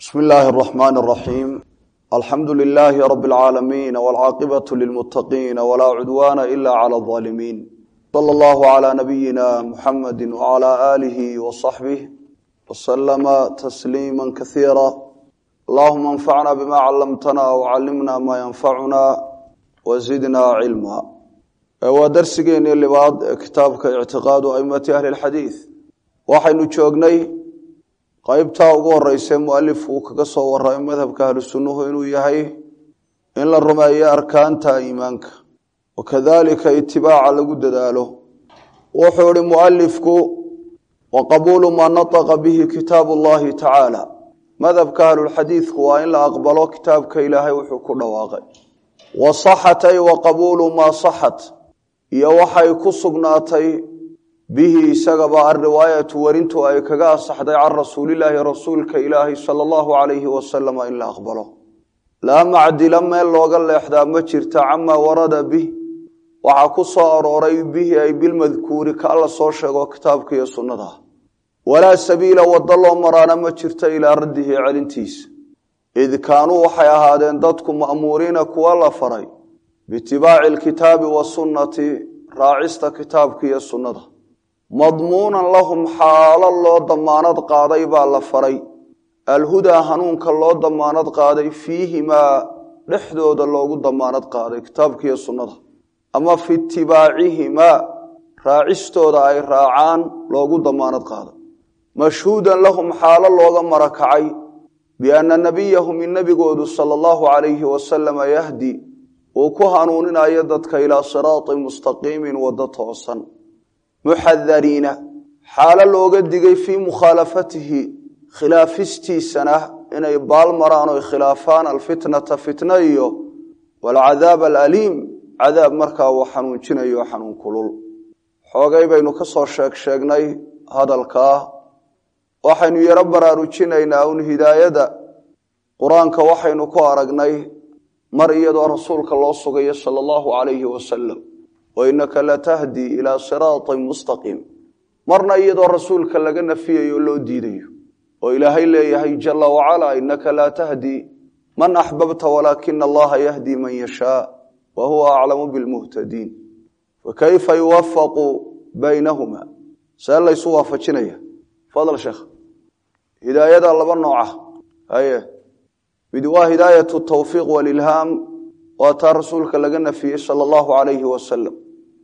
بسم الله الرحمن الرحيم الحمد لله رب العالمين والعاقبة للمتقين ولا عدوان إلا على الظالمين صلى الله على نبينا محمد وعلى آله وصحبه وسلم تسليما كثيرا اللهم انفعنا بما علمتنا وعلمنا ما ينفعنا وزدنا علما ودرسيني لبعض كتابك اعتقاد أئمة أهل الحديث وحين جوغني qaybtaa ugu horeysa mualifku uu kaga soo waramay madhabka ahlu sunnuhu inuu yahay in la rumeeyo arkaanta iimaanka wakadalika itibaaca lagu dadaalo wuxuu ihi mualifku wa qabuulu maa nataqa bihi kitaabu llahi tacaala madhabka ahlulxadiidku waa in la aqbalo kitaabka ilaahay wuxuu ku dhawaaqay wa saxat ay wa qabuulu maa saxat iyo waxay ku sugnaatay bihi isagaba alriwaayatu warintu ay kaga asaxday can rasuulilaahi rasuulka ilaahi sala allahu calayhi wasalama in la aqbalo laa macdila meel looga leexdaa ma jirta camaa warada bih waxaa ku soo arooray bihi ay bilmadkuuri ka alla soo sheego kitaabka iyo sunnada walaa sabiila waddo loo maraana ma jirta ilaa raddihi celintiisa id kaanuu waxay ahaadeen dadku ma'muuriina kuwa la faray biitibaaci alkitaabi wasunnati raacista kitaabka iyo sunnada madmuunan lahum xaalo loo damaanad qaaday baa la faray alhudaa hanuunka loo damaanad qaaday fiihimaa dhexdooda loogu damaanad qaaday kitaabkiiyo sunnada ama fi itibaacihimaa raacistooda ay raacaan loogu damaanad qaaday mashhuudan lahum xaalo looga marakacay bianna nebiyahum in nebigoodu sala allahu calayhi wasalama yahdi uu ku hanuuninayo dadka ilaa siraatin mustaqiimin waddo toosan muxadariina xaalo looga digay fii mukhaalafatihi khilaafistiisana inay baal maraan oy khilaafaan alfitnata fitna iyo walcadaab alaliim cadaab markaa uu xanuunjinayo xanuun kulul xoogay baynu ka soo sheeg sheegnay hadalkaa waxaynu yaro baraarujinaynaa un hidaayada qur-aanka waxaynu ku aragnay mar iyadoo rasuulka loo sugayo sala allahu calayhi wasalam wainaka latahdi ilaa siraatin mustaqiim marna iyadoo rasuulka laga nafiyayo loo diidayo oo ilaahay leeyahay jala wacalaa inaka laa tahdi man axbabta walaakina allaha yahdi man yashaa wa huwa aclamu bilmuhtadiin fakayfa yuwafaqu baynahuma see laysu waafajinaya fadl sheekh hidaayada laba nooca haye mid waa hidaayat tawfiiq walilhaam waa taa rasuulka laga nafiyey sala allahu calayhi wasalam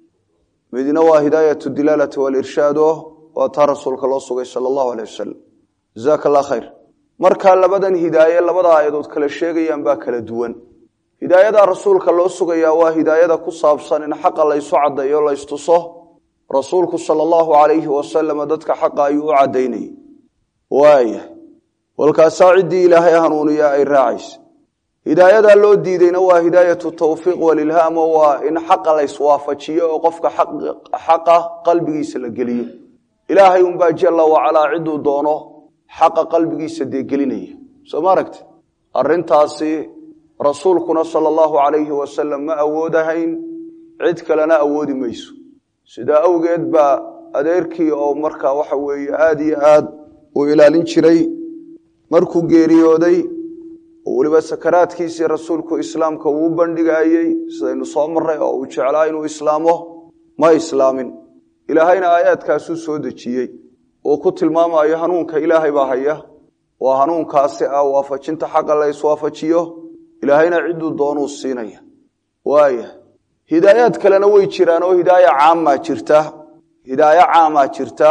midna waa hidaayat dilaalati walirshaad o waa taa rasuulka loo sugay sala allahu aleyh wasalam jazaaka allah khayr markaa labadan hidaaye labada aayadood kala sheegayaan baa kala duwan hidaayada rasuulka loo sugayaa waa hidaayada ku saabsan in xaqa laysu caddeeyo laystuso rasuulku sala allahu calayhi wasalama dadka xaqa ayuu u caddaynayay waaya walkaasaa ciddii ilaahay hanuuniya ay raacaysa hidaayadaa loo diideyna waa hidaayatu tawfiiq walilhaam oo waa in xaqa layswaafajiyo oo qofka xaqa qalbigiisa la geliyo ilaahay unbaa jala wacalaa ciduu doono xaqa qalbigiisa dee gelinaya soo ma aragti arintaasi rasuulkuna sala allahu calayhi wasalam ma awoodahayn cid kalena awoodi mayso sidaa awgeed baa adeerkii oo markaa waxa weeye aada iyo aad uu ilaalin jiray markuu geeriyooday oo weliba sakaraadkiisii rasuulku islaamka uu bandhigayey sidaynu soo maray oo uu jeclaa inuu islaamo ma islaamin ilaahayna aayaadkaasuu soo dejiyey uu ku tilmaamayo hanuunka ilaahay baa haya waa hanuunkaasi ah waafajinta xaqa la iswaafajiyo ilaahayna ciduu doonuu siinaya waaya hidaayaad kalena way jiraan oo hidaaya caamaa jirta hidaayo caamaa jirta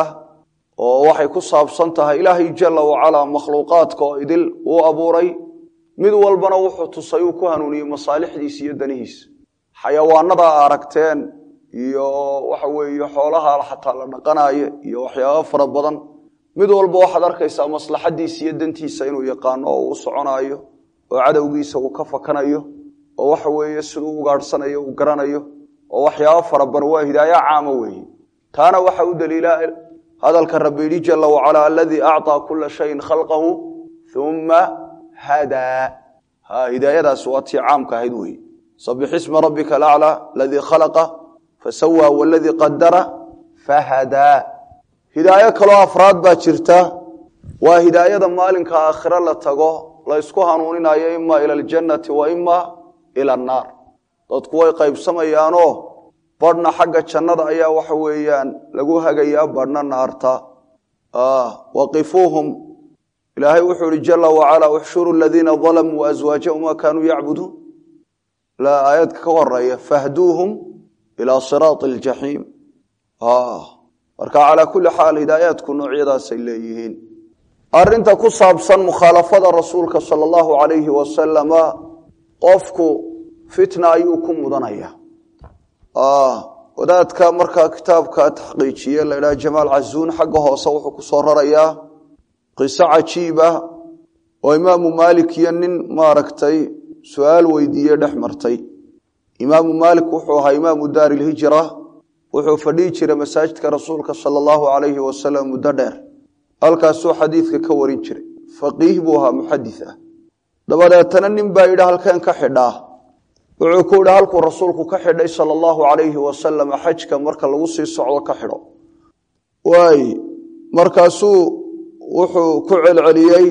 oo waxay ku saabsan tahay ilaahay jala wacalaa makhluuqaadka oo idil uu abuuray mid walbana wuxuu tusay uu ku hanuuniyey masaalixdiisa iyo danihiisa xayawaanada aragteen iyo waxa weeye xoolaha xataa la dhaqanaayo iyo waxyaaba fara badan mid walba waxaad arkaysaa maslaxadiisa iyo dantiisa inuu yaqaano oo uu soconaayo oo cadowgiisa uu ka fakanayo oo waxa weeye siduu ugaadhsanayo uu garanayo oo waxyaaba fara badan waa hidaayo caama weeye taana waxa u daliila hadalka rabbi yidhi jala wacalaa aladii acطaa kula shayin khalqahu uma hadaa ha hidaayadaasi waa tii caamka ahayd weeye sabix isma rabbika alaclى aladii khalaqa fasawaa waladii qadara fahadaa hidaayo kaloo afraad baa jirta waa hidaayada maalinka aakhiro la tago la ysku hanuuninayo ima ila aljannati wa ima ila annaar dadku way qaybsamayaanoo badhna xagga jannada ayaa waxa weeyaan lagu hagayaa badhna naarta waqifuuhum ilaahay wuxuu ihi jala wacala uxshuru aladiina dalamuu aswaajahum ma kaanuu yacbuduun aayadka ka horeeya fahduuhum ilaa siraati aljaxiim marka calaa kulli xaal hidaayaadku noocyadaasay leeyihiin arinta ku saabsan mukhaalafada rasuulka sala allahu alayhi wasalama qofku fitna ayuu ku mudanaya wadaadka markaa kitaabka taxqiijiye la ydhaha jamaal cazuun xagga hoose wuxuu ku soo rarayaa qiso cajiiba oo imaamu maalik iyo nin maaragtay su-aal weydiiye dhex martay imaamu maalik wuxuu ahaa imaamu daari lhijra wuxuu fadhihi jiray masaajidka rasuulka sala allahu alayhi wasalam muddo dheer halkaasuu xadiidka ka warin jiray faqiih buu ahaa muxadis ah dabadeetana nin baa yidhi halkeen ka xidhaa wuxuu ku yidhi halkuu rasuulku ka xidhay sala allahu alayhi wasalam xajka marka lagu sii socdo ka xidho waay markaasuu wuxuu ku celceliyey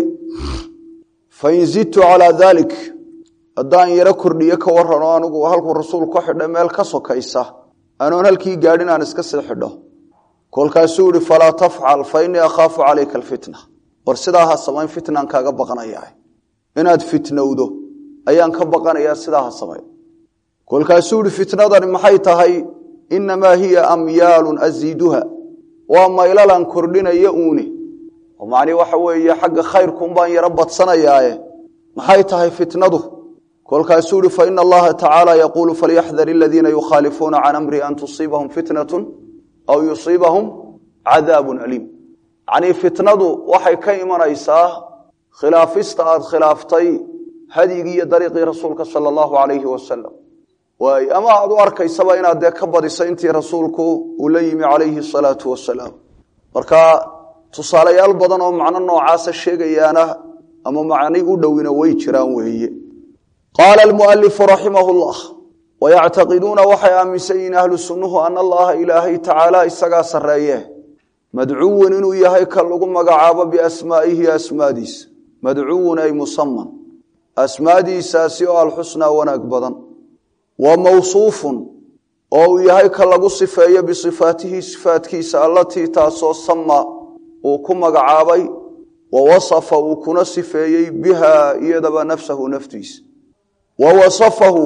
fain zidtu calaa dalik haddaan yaro kordhiyo ka warano anigu halkuu rasuulku ka xidhay meel ka sokaysa anoon halkii gaadhin aan iska sii xidho kolkaasuu yihi falaa tafcal fa innii akhaafu calayka alfitna war sidaa ha samayn fitnaan kaaga baqanayaa inaad fitnowdo ayaan ka baqanayaa sidaa ha samayn kolkaasuu yihi fitnadani maxay tahay innamaa hiya amyaalun asiiduha waa maylalaan kordhinaya uuni oo macnii waxa weeye xagga khayrkuun baan yaro badsanayaaye maxay tahay fitnadu kolkaasuu yihi faina allaha tacaala yaquulu falyaxdar aladiina yukhaalifuuna can amri an tusiibahum fitnatun aw yusiibahum cadaabun aliim yacnii fitnadu waxay ka imanaysaa khilaafista aad khilaaftay hadyigii iyo dariiqii rasuulka sala allahu alayhi wasalam waay ama aad u arkaysaba inaad dee ka badiso intii rasuulku uu la yimi calayhi asalaatu wasalaam marka tusaalayaal badan oo macno noocaasa sheegayaana ama macni u dhowina way jiraan weeye qaala almualifu raximah llah wayactaqiduuna waxay aaminsan yihiin ahlu sunnuhu ana allaha ilaahay tacaala isagaa sarreeye madcuwun inuu yahay ka lagu magacaabo biasmaa'ihi asmaadiisa madcuwun ay musaman asmaadiisaasi oo alxusnaa wanaag badan wa mawsuufun oo uu yahay ka lagu sifeeyo bisifaatihi sifaatkiisa allatii taasoo sama uu ku magacaabay wa wasafa uu kuna sifeeyey biha iyadaba nafsahu naftiisa wa wasafahu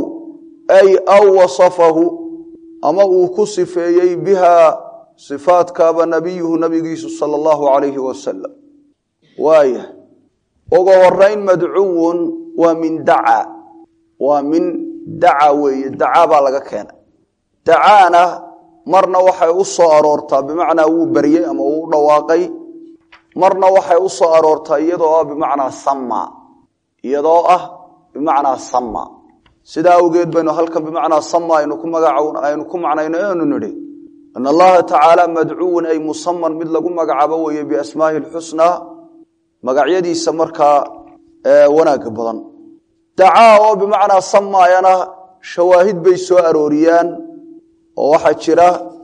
ay aw wasafahu ama uu ku sifeeyey biha sifaadkaaba nabiyuhu nabigiisu sala allahu calayhi wasalam waaya uga horeyn madcuwun waa min daca waa min daca weeye dacaa baa laga keenay dacaana marna waxay u soo aroortaa bimacnaa wuu beryey ama uu u dhawaaqay marna waxay u soo aroortaa iyadoo ah bimacnaa sama iyadoo ah bimacnaa sama sidaa awgeed baynu halkan bimacnaa sama aynu ku magaca aynu ku macnayno anu nidhi an allaha tacaala madcuwun ay musaman mid lagu magacaabo weeye biasmaahi lxusnaa magacyadiisa markaa wanaaga badan dacaa oo bimacnaa samaayana shawaahid bay soo arooriyaan oo waxaa jira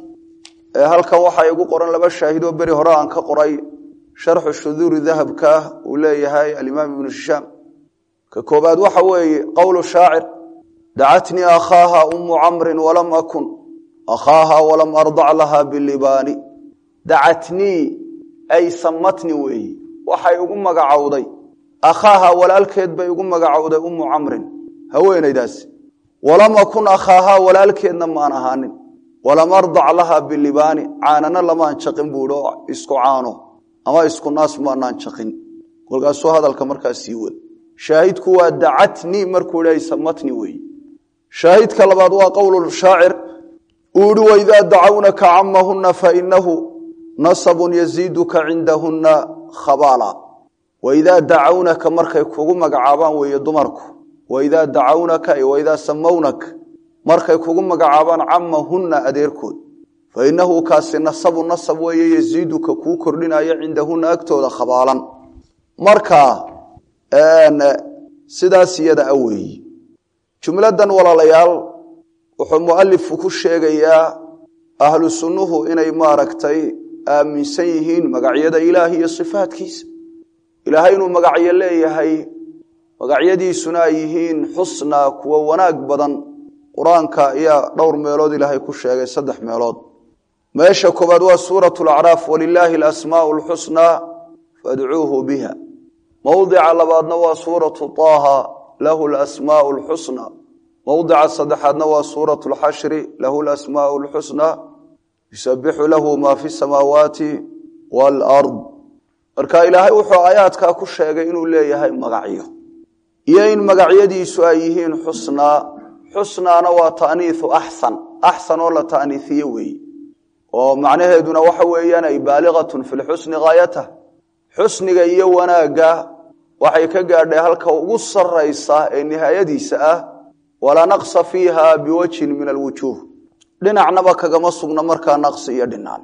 halkan waxaa igu qoran laba shaahidoo beri hore aan ka qoray sharxu shuduuri dahabka uu leeyahay alimaam ibnu hishaam ka koobaad waxa weeye qowlu shaacir dacatnii akhaaha umu camrin walam akun akhaaha walam ardac laha bilibaani dacatnii ay samatni weeye waxay ugu magacowday akhaaha walaalkeed bay ugu magacowday umu camrin haweenaydaasi walam akun akhaaha walaalkeedna maan ahaanin walam ardac laha bilibaani caanana lamaan jaqin buuhi oo isku caano ama isku naas maanaan jaqin kolkaasuu hadalka markaa sii wad shaahidku waa dacatni markuu idha samatni weeye shaahidka labaad waa qowl shaacir uu ihi waidaa dacawnaka camahuna fainahu nasabun yaziiduka cindahuna khabaala waidaa dacawnaka markay kugu magacaabaan weeye dumarku waidaa dacawnaka waidaa samawnak markay kugu magacaabaan camahunna adeerkood fainahu kaasi nasabu nasab weeye yaziiduka kuu kordhinaya cindahuna agtooda khabaalan marka sidaas iyada a weeyi jumladan walaalayaal wuxuu mualifku ku sheegayaa ahlu sunnuhu inay maaragtay aaminsan yihiin magacyada ilaahi iyo sifaatkiisa ilaahay inuu magacyo leeyahay magacyadiisuna ay yihiin xusnaa kuwa wanaag badan qur-aanka ayaa dhowr meelood ilaahay ku sheegay saddex meelood meesha koobaad waa suuratu lacraaf walilaahi alasmaau lxusnaa fadcuuhu biha mowdica labaadna waa suuratu taaha lahu lasmaau lxusnaa mowdica saddexaadna waa suuratu lxashri lahu lasmaau lxusnaa yusabixu lahu ma fi samaawaati waalard marka ilaahay wuxuu aayaadkaa ku sheegay inuu leeyahay magacyo iyo in magacyadiisu ay yihiin xusnaa xusnaana waa taaniiu axsan axsan oo la taaniiiye weeye oo macnaheeduna waxa weeyaan ay baaligatun fi lxusni haayatah xusniga iyo wanaagga waxay ka gaadhay halka ugu saraysa ee nihaayadiisa ah walaa naqsa fiiha biwajhin min alwujuuh dhinacnaba kagama sugna markaa naqsi iyo dhinaan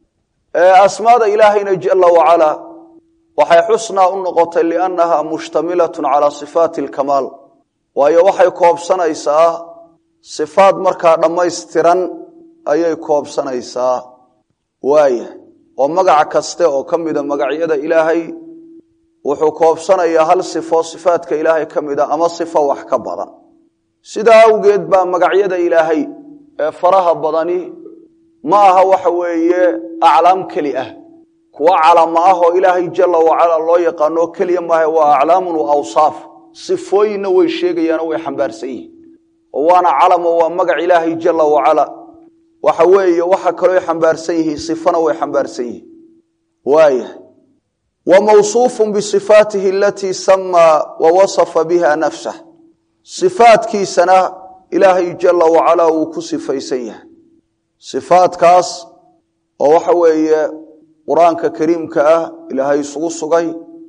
asmaada ilaahayna jala wacala waxay xusnaa u noqotay liannaha mushtamilatun calaa sifaati alkamaal waayo waxay koobsanaysaa sifaad markaa dhammaystiran ayay koobsanaysaa waaya oo magac kaste oo ka mida magacyada ilaahay wuxuu koobsanayaa hal sifo sifaadka ilaahay ka mida ama sifo wax ka badan sidaa awgeed baa magacyada ilaahay ee faraha badani ma aha waxa weeye aclaam keli ah kuwa calama ah oo ilaahay jala wacala loo yaqaanoo keliya maaha waa aclaamun wa awsaaf sifooyinna way sheegayaanoo way xambaarsan yihiin oo waana calamo waa magac ilaahay jala wacala waxa weeye waxa kaloo xambaarsan yihiin sifana way xambaarsan yihiin waaya wa mawsuufun bisifaatihi alatii samaa wa wasafa biha nafsah sifaadkiisana ilaahay jala wacala wuu ku sifaysan yahay sifaadkaas oo waxa weeye qur-aanka kariimka ah ilaahay isugu sugay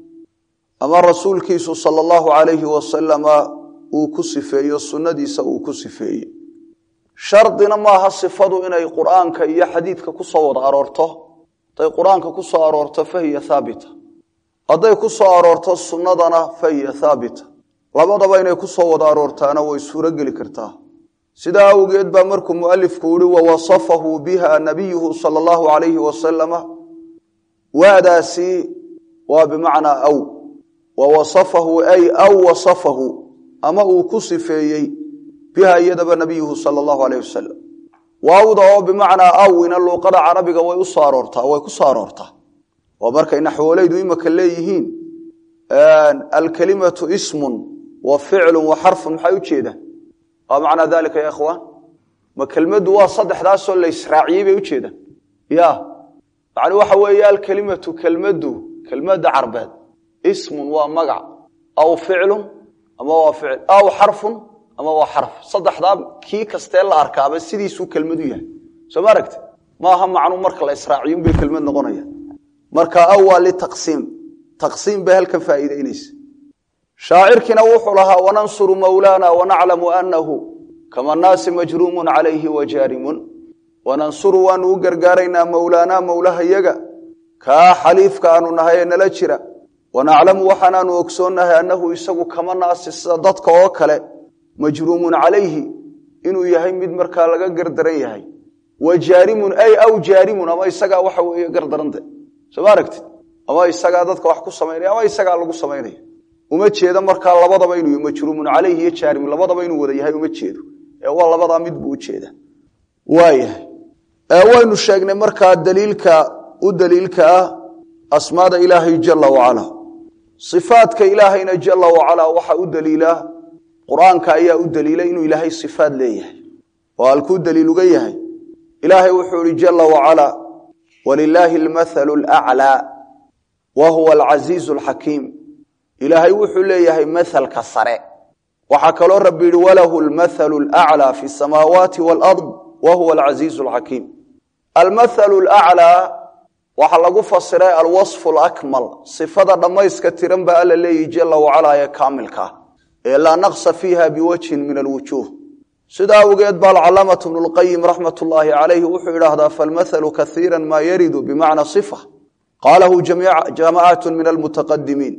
ama rasuulkiisu sala allahu calayhi wasalama uu ku sifeeyo sunnadiisa uu ku sifeeye shardina maaha sifadu inay qur'aanka iyo xadiidka ku soo wada aroorto hadday qur-aanka ku soo aroorto fahiya haabita hadday ku soo aroorto sunnadana fahiya haabita labadaba inay ku soo wada aroortaana way suurogeli kartaa sidaa awgeed baa markuu mualifku yihi wawasafahu biha nabiyuhu sala allahu calayhi wasalama waadaasi waa bimacnaa aw wawasafahu ay aw wasafahu ama uu ku sifeeyey biha iyadaba nabiyuhu sala allahu alayh wasalam waawda oo bimacnaa awina luuqada carabiga way u soo aroortaa way ku soo aroortaa oo markay naxwoleydu imaka leeyihiin alkalimatu ismun wa ficlun wa xarfun maxay ujeedaan waa macnaa dalika ya ikhwaan ma kelmaddu waa saddexdaasoo la israaciyey bay ujeedaan ya macni waxa weeye alkelimatu kelmaddu kelmadda carbeed ismun waa magac aw ficlun ama waa ficil aw xarfun ama waa xarf saddexdaa kii kastee la arkaaba sidiisuu kelmadu yahay soo ma aragti maaha macnu marka la israaciyo bay kelmad noqonaya marka aw waa litaqsiim taqsiim bay halkan faa'iideynaysa shaacirkiina wuxuu lahaa wanansuru mawlaana wanaclamu anahu kama naasi majruumun calayhi wajaarimun wanansuru waanu u gargaaraynaa mowlaanaa mowlahayaga kaa xaliifka aanu nahay ee nala jira wanaclamu waxaanaanu ogsoonnahay annahu isagu kama naasi sida dadka oo kale majruumun calayhi inuu yahay mid markaa laga gardaran yahay wa jaarimun ay aw jaarimun ama isagaa waxa weeye gardarante soo ma aragtid ama isagaa dadka wax ku samaynaya ama isagaa lagu samaynaya uma jeedo markaa labadaba inuu majruumun calayhi iyo jaarimun labadaba inuu wada yahay uma jeedo ee waa labadaa mid buu ujeeda waayahay waynu sheegnay markaa daliilka u daliilka ah asmaada ilaahay jala wacala sifaadka ilaahayna jala wacala waxa u daliila qur-aanka ayaa u daliila inuu ilaahay sifaad leeyahay oo halkuu daliil uga yahay ilaahay wuxuu ihi jala wacala walilaahi almathalu alaclaa wa huwa alcasiizu alxakiim ilaahay wuxuu leeyahay mathalka sare waxaa kaloo rabbi yihi walahu lmathalu alaclaa fi samaawaati walard wa huwa alcasiizu alxakiim almathalu alaclaa waxaa lagu fasiray alwasfu alakmal sifada dhammayska tiran baa alla leeyihi jala wacala ee kaamilka ee laa naqsa fiiha biwajhin min alwujuuh sidaa awgeed ba alcalaamatu bnu lqayim raxmat ullaahi calayhi wuxuu idhaahdaa falmathalu kaiira maa yaridu bimacna sifa qaalahu jamacat min almutaqadimiin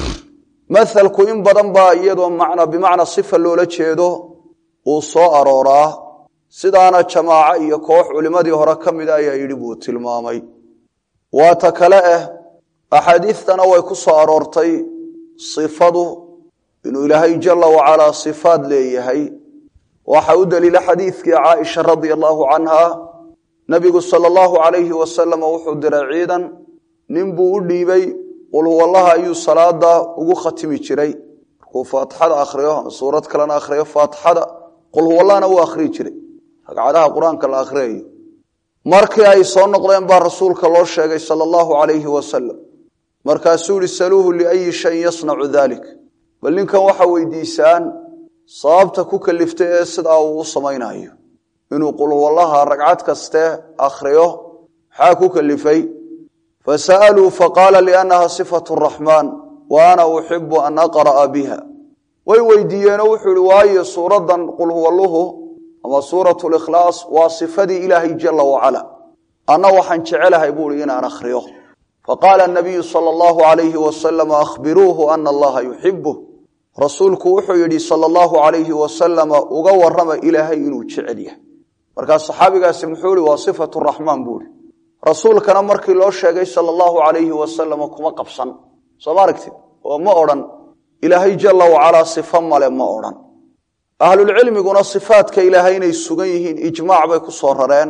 mathalku in badan baa iyadoo bimacna sifa loola jeedo uu soo arooraa sidaana jamaaco iyo koox culimmadii hore ka mida ayaa yidhi buu tilmaamay waata kale ah axaadiidtana way ku soo aroortay sifadu inuu ilaahay jala wacalaa sifaad leeyahay waxa u daliila xadiidkii caaisha radia allahu canha nabigu sala allahu calayhi wasalam wuxuu diray ciidan nin buu u dhiibay qul huwallaha ayuu salaada ugu khatimi jiray markuu faatixada akhriyo suurad kalena akhriyo faatixada qul huwallahna wuu akhriyi jiray ragcadaha qur-aanka la akhriyayo markii ay soo noqdeen baa rasuulka loo sheegay sala allahu calayhi wasalam markaasuu yihi saluuhu liayi shayin yasnacu dalik bal ninkan waxa weydiisaan sababta ku kaliftay ee sidaa uu u samaynayo inuu qulhuwallaha ragcad kaste akhriyo maxaa ku kalifay fasa'aluu faqaala liannaha sifatu raxmaan wa ana uxibu an aqra'a biha way weydiiyeenoo wuxuu ihi waayo suuraddan qulhuwalluhu ama suuratu likhlaas waa sifadii ilaahay jala wacala anna waxaan jecelahay buu ihi inaan akhriyo faqaala nabiyu sala allahu alayhi wasalam akhbiruuhu ana allaha yuxibuh rasuulku wuxuu yidhi sala allahu alayhi wasalama uga warama ilaahay inuu jecel yahay markaa saxaabigaasi muxuu ihi waa sifatu raxmaan buu ihi rasuulkana markii loo sheegay sala allahu alayhi wasalama kuma qabsan soo ma aragtid oo ma odhan ilaahay jala wacalaa sifo male ma odhan ahlulcilmiguna sifaadka ilaahay inay sugan yihiin ijmaac bay ku soo rareen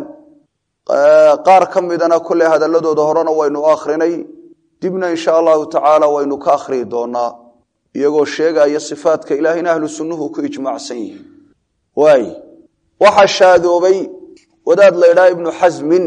qaar ka midana kolley hadaladooda horena waynu akhrinay dibna insha allahu tacaala waynu ka akhriyi doonaa iyagoo sheegaya sifaadka ilaahayna ahlu sunnuhu ku ijmaacsan yihiin waay waxaa shaadoobay wadaad la ydhaha ibnu xasmin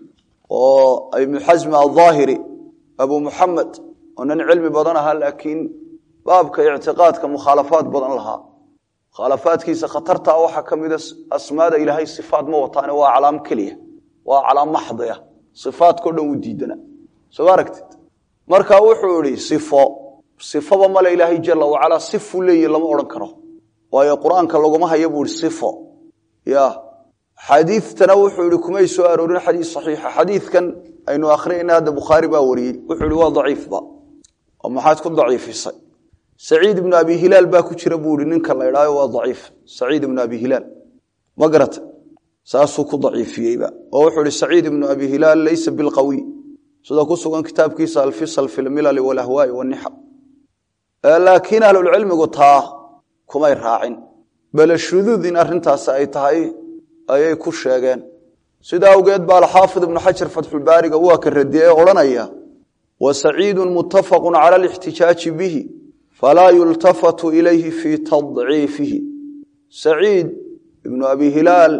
oo ibnu xasmi aldaahiri abu muxamed oo nin cilmi badan ahaa laakiin baabka ictiqaadka mukhaalafaad badan lahaa mukhaalafaadkiisa khatartaa waxaa ka mida asmaada ilaahay sifaad ma wataane waa calaam keliya waa calaam maxdiya sifaadkao dhan u diidana soo ma aragtid marka wuxuu ihi sifo sifaba male ilaahay jala wacalaa sifuu leeyihi lama odhan karo waayo qur-aanka laguma haya buu ihi sifo ya xadiidtana wuxuu ihi kumay soo aroorin xadiis saxiixa xadiidkan aynu akhriyayna hadda bukhaari baa wariyey wuxuu ihi waa daciifba oo maxaad ku daciifisay saciid ibnu abi hilaal baa ku jira buu ihi ninka la idhaayo waa daciif saciid ibnu abi hilaal ma garata saasuu ku daciifiyeyba oo wuxuu ihi saciid ibnu abi hilaal laysa bilqawiy sida ku sugan kitaabkiisa alfisal fi lmilali walahwaai wanixa laakiin ahlulcilmigu taa kumay raacin bale shuduud in arrintaasi ay tahay ayay ku sheegeen sida awgeed baa alxaafid ibnu xajar fatxulbaariga waa ka radiyey ee odhanaya wa saciidu muttafaqu cala alixtijaaji bihi falaa yultafatu ilayhi fii tadciifihi saciid ibnu abi hilaal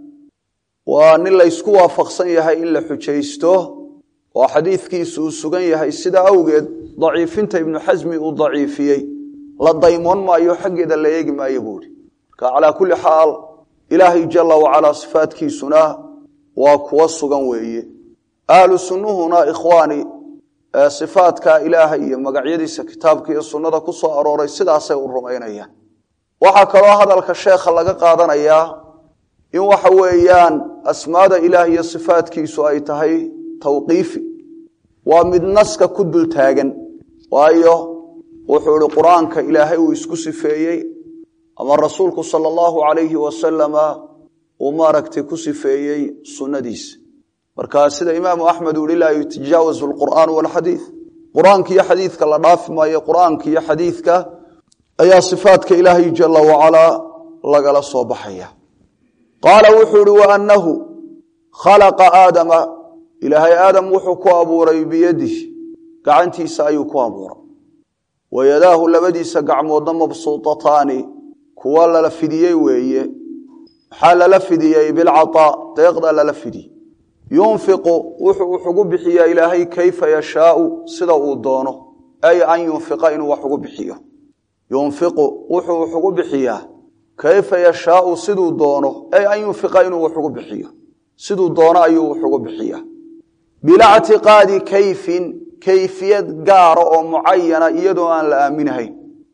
waa nin laysku waafaqsan yahay in la xujaysto oo xadiidkiisu uu sugan yahay sida awgeed daciifinta ibnu xasmi uu daciifiyey la daymoon maayo xaggeeda la eegi maayo buuhi marka calaa kulli xaal ilaahay jala wacalaa sifaadkiisuna waa kuwa sugan weeye ahlu sunnuhuna ikhwaani sifaadka ilaahay iyo magacyadiisa kitaabka iyo sunnada ku soo arooray sidaasay u rumaynayaan waxaa kaloo hadalka sheekha laga qaadanayaa in waxa weeyaan asmaada ilaah iyo sifaadkiisu ay tahay tawqiifi waa mid naska ku dul taagan waayo wuxuu ihi qur-aanka ilaahay uu isku sifeeyey ama rasuulku sala allahu calayhi wasalama uu maaragtay ku sifeeyey sunnadiisa marka sida imaamu axmed uu ihi laa yutajaawazu alqur'aanu walxadiid qur-aanka iyo xadiidka la dhaafi maayo qur-aanka iyo xadiidka ayaa sifaadka ilaahay jala wacalaa lagala soo baxaya qaala wuxuu ihi waanahu khalaqa aadama ilaahay aadam wuxuu ku abuuray biyadih gacantiisa ayuu ku abuuray wayadaahu labadiisa gacmoodna mabsuutataani kuwa lala fidiyey weeye maxaa lala fidiyey bilcataa deeqda lala fidiyey yunfiqu wuxuu wax ugu bixiyaa ilaahay kayfa yashaau sida uu doono ay an yunfiqa inuu wax ugu bixiyo yunfiqu wuxuu wax ugu bixiyaa kayfa yashaau siduu doono ay an yunfiqa inuu wax ugu bixiyo siduu doono ayuu wax ugu bixiyaa bilaa ctiqaadi kayfin kayfiyad gaara oo mucayana iyadoo aan la aaminahayn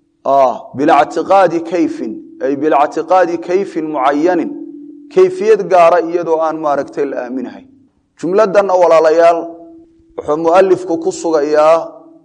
bilaa ctiqaadi kayfin ay bilaa ctiqaadi kayfin mucayanin kayfiyad gaara iyadoo aan maaragtay la aaminahayn jumladanna walaalayaal wuxuu mualifku ku sugayaa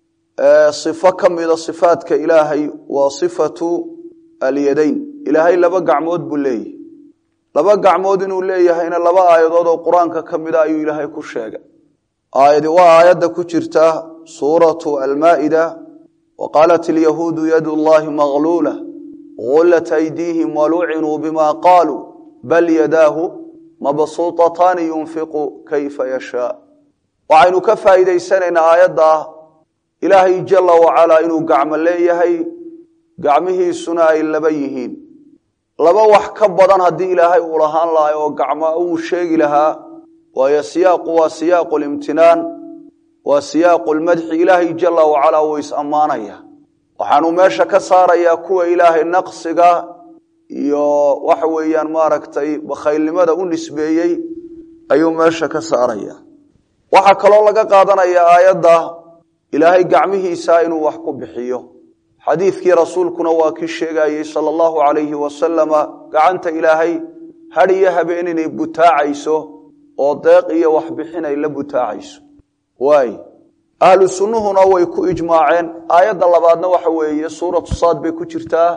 sifo ka mida sifaadka ilaahay waa sifatu alyadayn ilaahay laba gacmood buu leeyahy laba gacmood inuu leeyahayna laba aayadood oo qur-aanka ka mida ayuu ilaahay ku sheegay aayadi waa aayadda ku jirta suuratu almaa'ida wa qaalat alyahuudu yadu llahi magluula gullat aydiihim walucinuu bima qaaluu bal yadaahu mabsuutataani yunfiqu kayfa yashaa waxaynu ka faa'iidaysanaynaa aayadda ilaahay jala wacalaa inuu gacmo leeyahay gacmihiisuna ay laba yihiin laba wax ka badan haddii ilaahay uu lahaan lahay oo gacmo uu sheegi lahaa waayo siyaaqu waa siyaaqu limtinaan waa siyaaqu lmadxi ilaahay jala wacalaa wuu is-ammaanaya waxaanu meesha ka saarayaa kuwa ilaahay naqsiga iyo waxa weeyaan maaragtay bakhaylnimada u nisbeeyey ayuu meesha ka saaraya waxaa kaloo laga qaadanaya aayadda ilaahay gacmihiisa inuu wax ku bixiyo xadiidkii rasuulkuna waa kii sheegayey sala allahu calayhi wasalama gacanta ilaahay had iyo habeen inay butaacayso oo deeq iyo waxbixin ay la butaacayso waay ahlu sunnuhuna way ku ijmaaceen aayadda labaadna waxa weeye suuratu saad bay ku jirtaa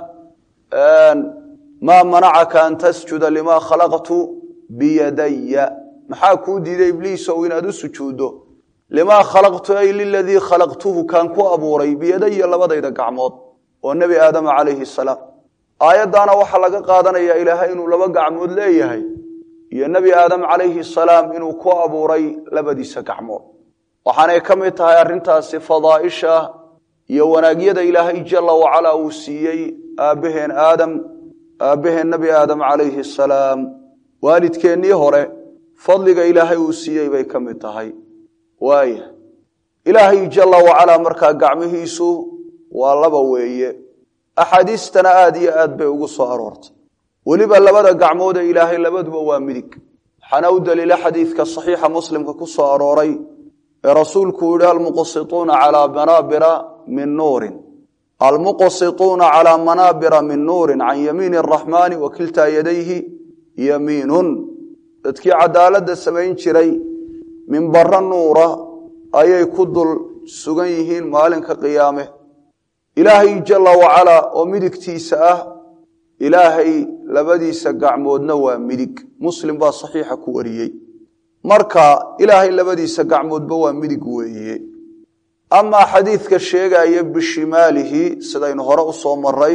maa manacaka an tasjuda limaa khalaqtu biyadaya maxaa kuu diiday ibliisow inaad u sujuuddo limaa khalaqtu ay liladii khalaqtuhu kaan ku abuuray biyadaya labadayda gacmood oo nebi aadama calayhi salaam aayaddaana waxaa laga qaadanayaa ilaahay inuu laba gacmood leeyahay iyo nebi aadam calayhi salaam inuu ku abuuray labadiisa gacmood waxaanay ka mid tahay arrintaasi fadaaisha iyo wanaagyada ilaahay jala wacalaa uu siiyey aabbaheen aadam aabbaheen nebi aadam calayhi salaam waalidkeennii hore fadliga ilaahay uu siiyey bay ka mid tahay waaya ilaahay jala wacalaa markaa gacmihiisu waa laba weeye axaadiistana aad iyo aad bay ugu soo aroortay weliba labada gacmood ee ilaahay labaduba waa midig waxaana u daliila xadiidka saxiixa muslimka ku soo arooray ee rasuulku uu yihi almuqsituuna calaa manaabira min nuurin almuqsituuna calaa manaabira min nuurin can yamiini araxmaani wa kiltaa yadayhi yamiinun dadkii cadaaladda samayn jiray minbaro nuura ayay ku dul sugan yihiin maalinka qiyaame ilaahay jala wacalaa oo midigtiisa ah ilaahay labadiisa gacmoodna waa midig muslim baa saxiixa ku wariyey marka ilaahay labadiisa gacmoodba waa midig weeye amaa xadiidka sheegaya bishimaalihi sidaynu hore u soo maray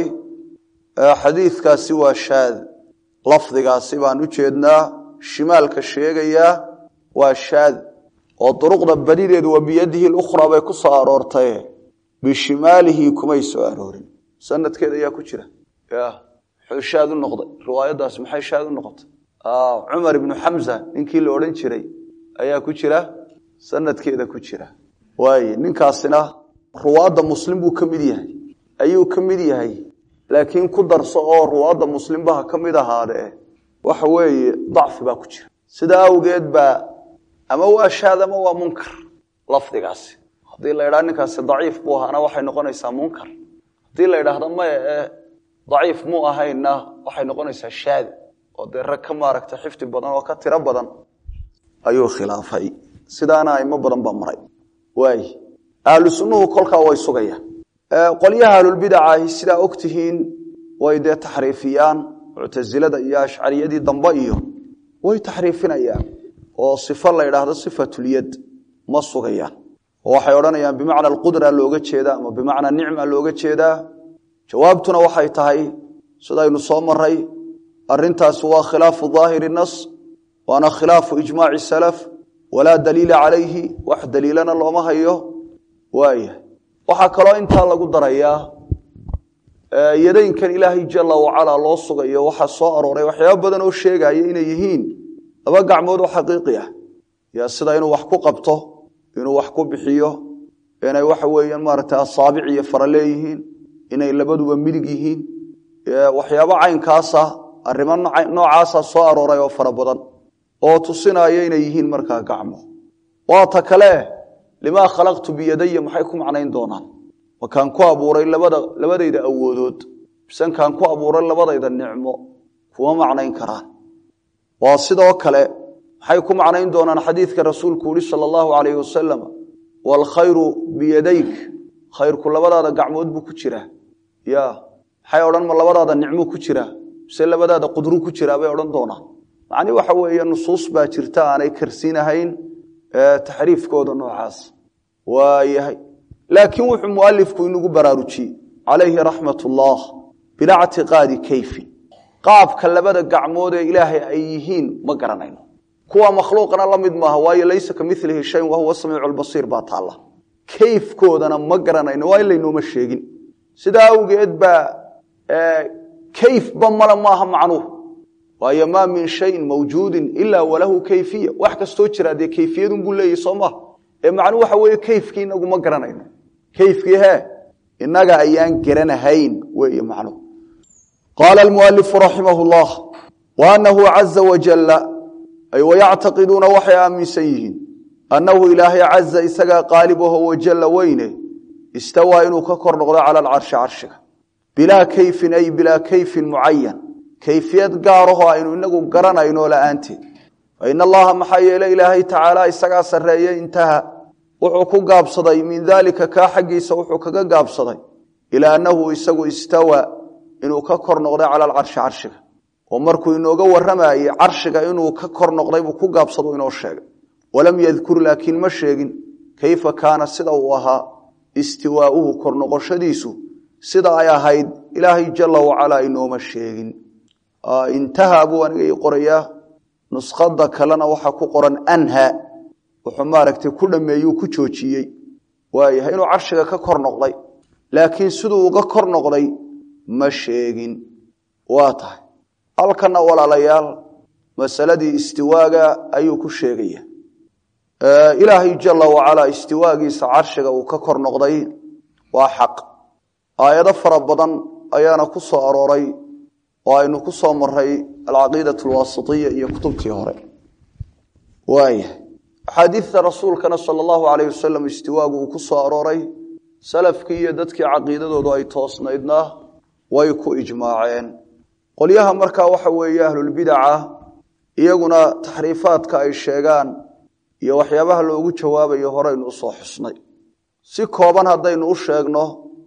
xadiidkaasi waa shaad lafdigaasi baan u jeednaa shimaalka sheegayaa waa shaad oo duruqda badideedu waa biyadihi lukhraa bay ku soo aroortaye bishimaalihi kumay soo aroorin sanadkeed ayaa ku jira ya muxuu shaad u noqday riwaayadaasi maxay shaad u noqotay cumar ibnu xamza ninkii la odhan jiray ayaa ku jira sanadkeeda ku jira waaye ninkaasina ruwaadda muslim buu ka mid yahay ayuu ka mid yahay laakiin ku darso oo ruwaadda muslimbaha ka mid ahaadee waxa weeye dacfi baa ku jira sidaa awgeed baa ama waa shaad ama waa munkar lafdigaasi haddii la idhaha ninkaasi daciif buu ahaana waxay noqonaysaa munkar haddii la idhaahdo maya ee daciif muu ahaynna waxay noqonaysaa shaad oo dee rag ka maaragta xifdi badan oo ka tiro badan ayuu khilaafay sidaana aimo badan baa maray waay ahlu sunnuhu kolkaa way sugayaan qolyaha ahlulbidaca ahi sidaa og tihiin way dee taxriifiyaan muctasilada iyo ashcariyadii dambe iyo way taxriifinayaan oo sifo la idhaahdo sifatulyad ma sugayaan oo waxay odhanayaan bimacna alqudra looga jeedaa ama bimacna nicma looga jeedaa jawaabtuna waxay tahay sidaynu soo maray arintaasi waa khilaafu daahiri nas waana khilaafu ijmaaci salaf walaa daliila calayhi wax daliilana looma hayo waaya waxaa kaloo intaa lagu darayaa yadeynkan ilaahay jala wacalaa loo sugayo waxaa soo arooray waxyaaba badan oo sheegaya inay yihiin laba gacmood oo xaqiiqi ah ya sida inuu wax ku qabto inuu wax ku bixiyo inay waxa weeyaan maaragtay asaabic iyo fara leeyihiin inay labaduba midig yihiin waxyaabo caynkaasa arrimo noocaasa soo arooray oo fara badan oo tusinaya inay yihiin markaa gacmo waa ta kale limaa khalaqtu biyadaya maxay ku macnayn doonaan makaan ku abuuray labada labadayda awoodood bisankaan ku abuuray labadayda nicmo kuma macnayn karaan waa sidoo kale maxay ku macnayn doonaan xadiidka rasuulku uhi sala allahu calayhi wasalam waalkhayru biyadayk khayrku labadaada gacmood buu ku jiraa ya maxay odhan ma labadaada nicmo ku jiraa mise labadaada qudru ku jiraa bay odhan doonaan macni waxa weeye nusuus baa jirta aanay karsiinahayn taxriifkooda noocaas waayahay laakiin wuxuu mualifku inagu baraarujiyey calayhi raxmat ullah bilaa ctiqaadi kayfin qaabka labada gacmood ee ilaahay ay yihiin ma garanayno kuwa makhluuqana la mid maaha waayo laysa ka milihi shayin wahuwa samiicu lbasiir baa taalla kayfkoodana ma garanayno waa in laynooma sheegin sidaa awgeed baa kayfba male maaha macnuhu waayo maa min shayin mawjuudin ilaa walahu kayfiya wax kastoo jira dee kayfiyadun buu leeyahy soo maha ee macnuhu waxa weeye kayfkii inagu ma garanayno kayfkii he inaga ayaan garanahayn weeye macnuhu qaala almualifu raximah llah wa anahu caza wajalla ay wayactaqiduuna waxay aaminsan yihiin annahu ilaahay caza isagaa qaalibaho wajalla weyne istawaa inuu ka kor noqdo cala alcarshi carshiga bilaa kayfin ay bilaa kayfin mucayan kayfiyad gaaraho aynu inagu garanayno la'aanteed fain allaha maxaa yeele ilaahay tacaala isagaa sarreeye intaha wuxuu ku gaabsaday min daalika kaa xaggiisa wuxuu kaga gaabsaday ilaa annahu isagu istawa inuu ka kor noqday cala alcarshi carshiga oo markuu inooga warramayey carshiga inuu ka kor noqday buu ku gaabsado inoo sheegay walam yadkur laakiin ma sheegin kayfa kaana sida uu ahaa istiwaauhu kor noqoshadiisu sida ay ahayd ilaahay jala wacalaa inooma sheegin intaha buu aniga ii qorayaa nuskhada kalena waxaa ku qoran anha wuxuu maaragtay ku dhameeyuu ku joojiyey waayahay inuu carshiga ka kor noqday laakiin siduu uga kor noqday ma sheegin waa tahay halkana walaalayaal masaladii istiwaaga ayuu ku sheegaya ilaahay jala wacalaa istiwaagiisa carshiga uu ka kor noqday waa xaq aayado fara badan ayaana ku soo arooray oo aynu ku soo maray alcaqiidat alwaasitiya iyo kutubtii hore waayahay axaadiidta rasuulkana sala allahu alayh wasalam istiwaagu uu ku soo arooray salafkii iyo dadkii caqiidadoodu ay toosnaydna way ku ijmaaceen qolyaha markaa waxa weeye ahlulbidaca iyaguna taxriifaadka ay sheegaan iyo waxyaabaha loogu jawaabayo horeynu usoo xusnay si kooban haddaynu u sheegno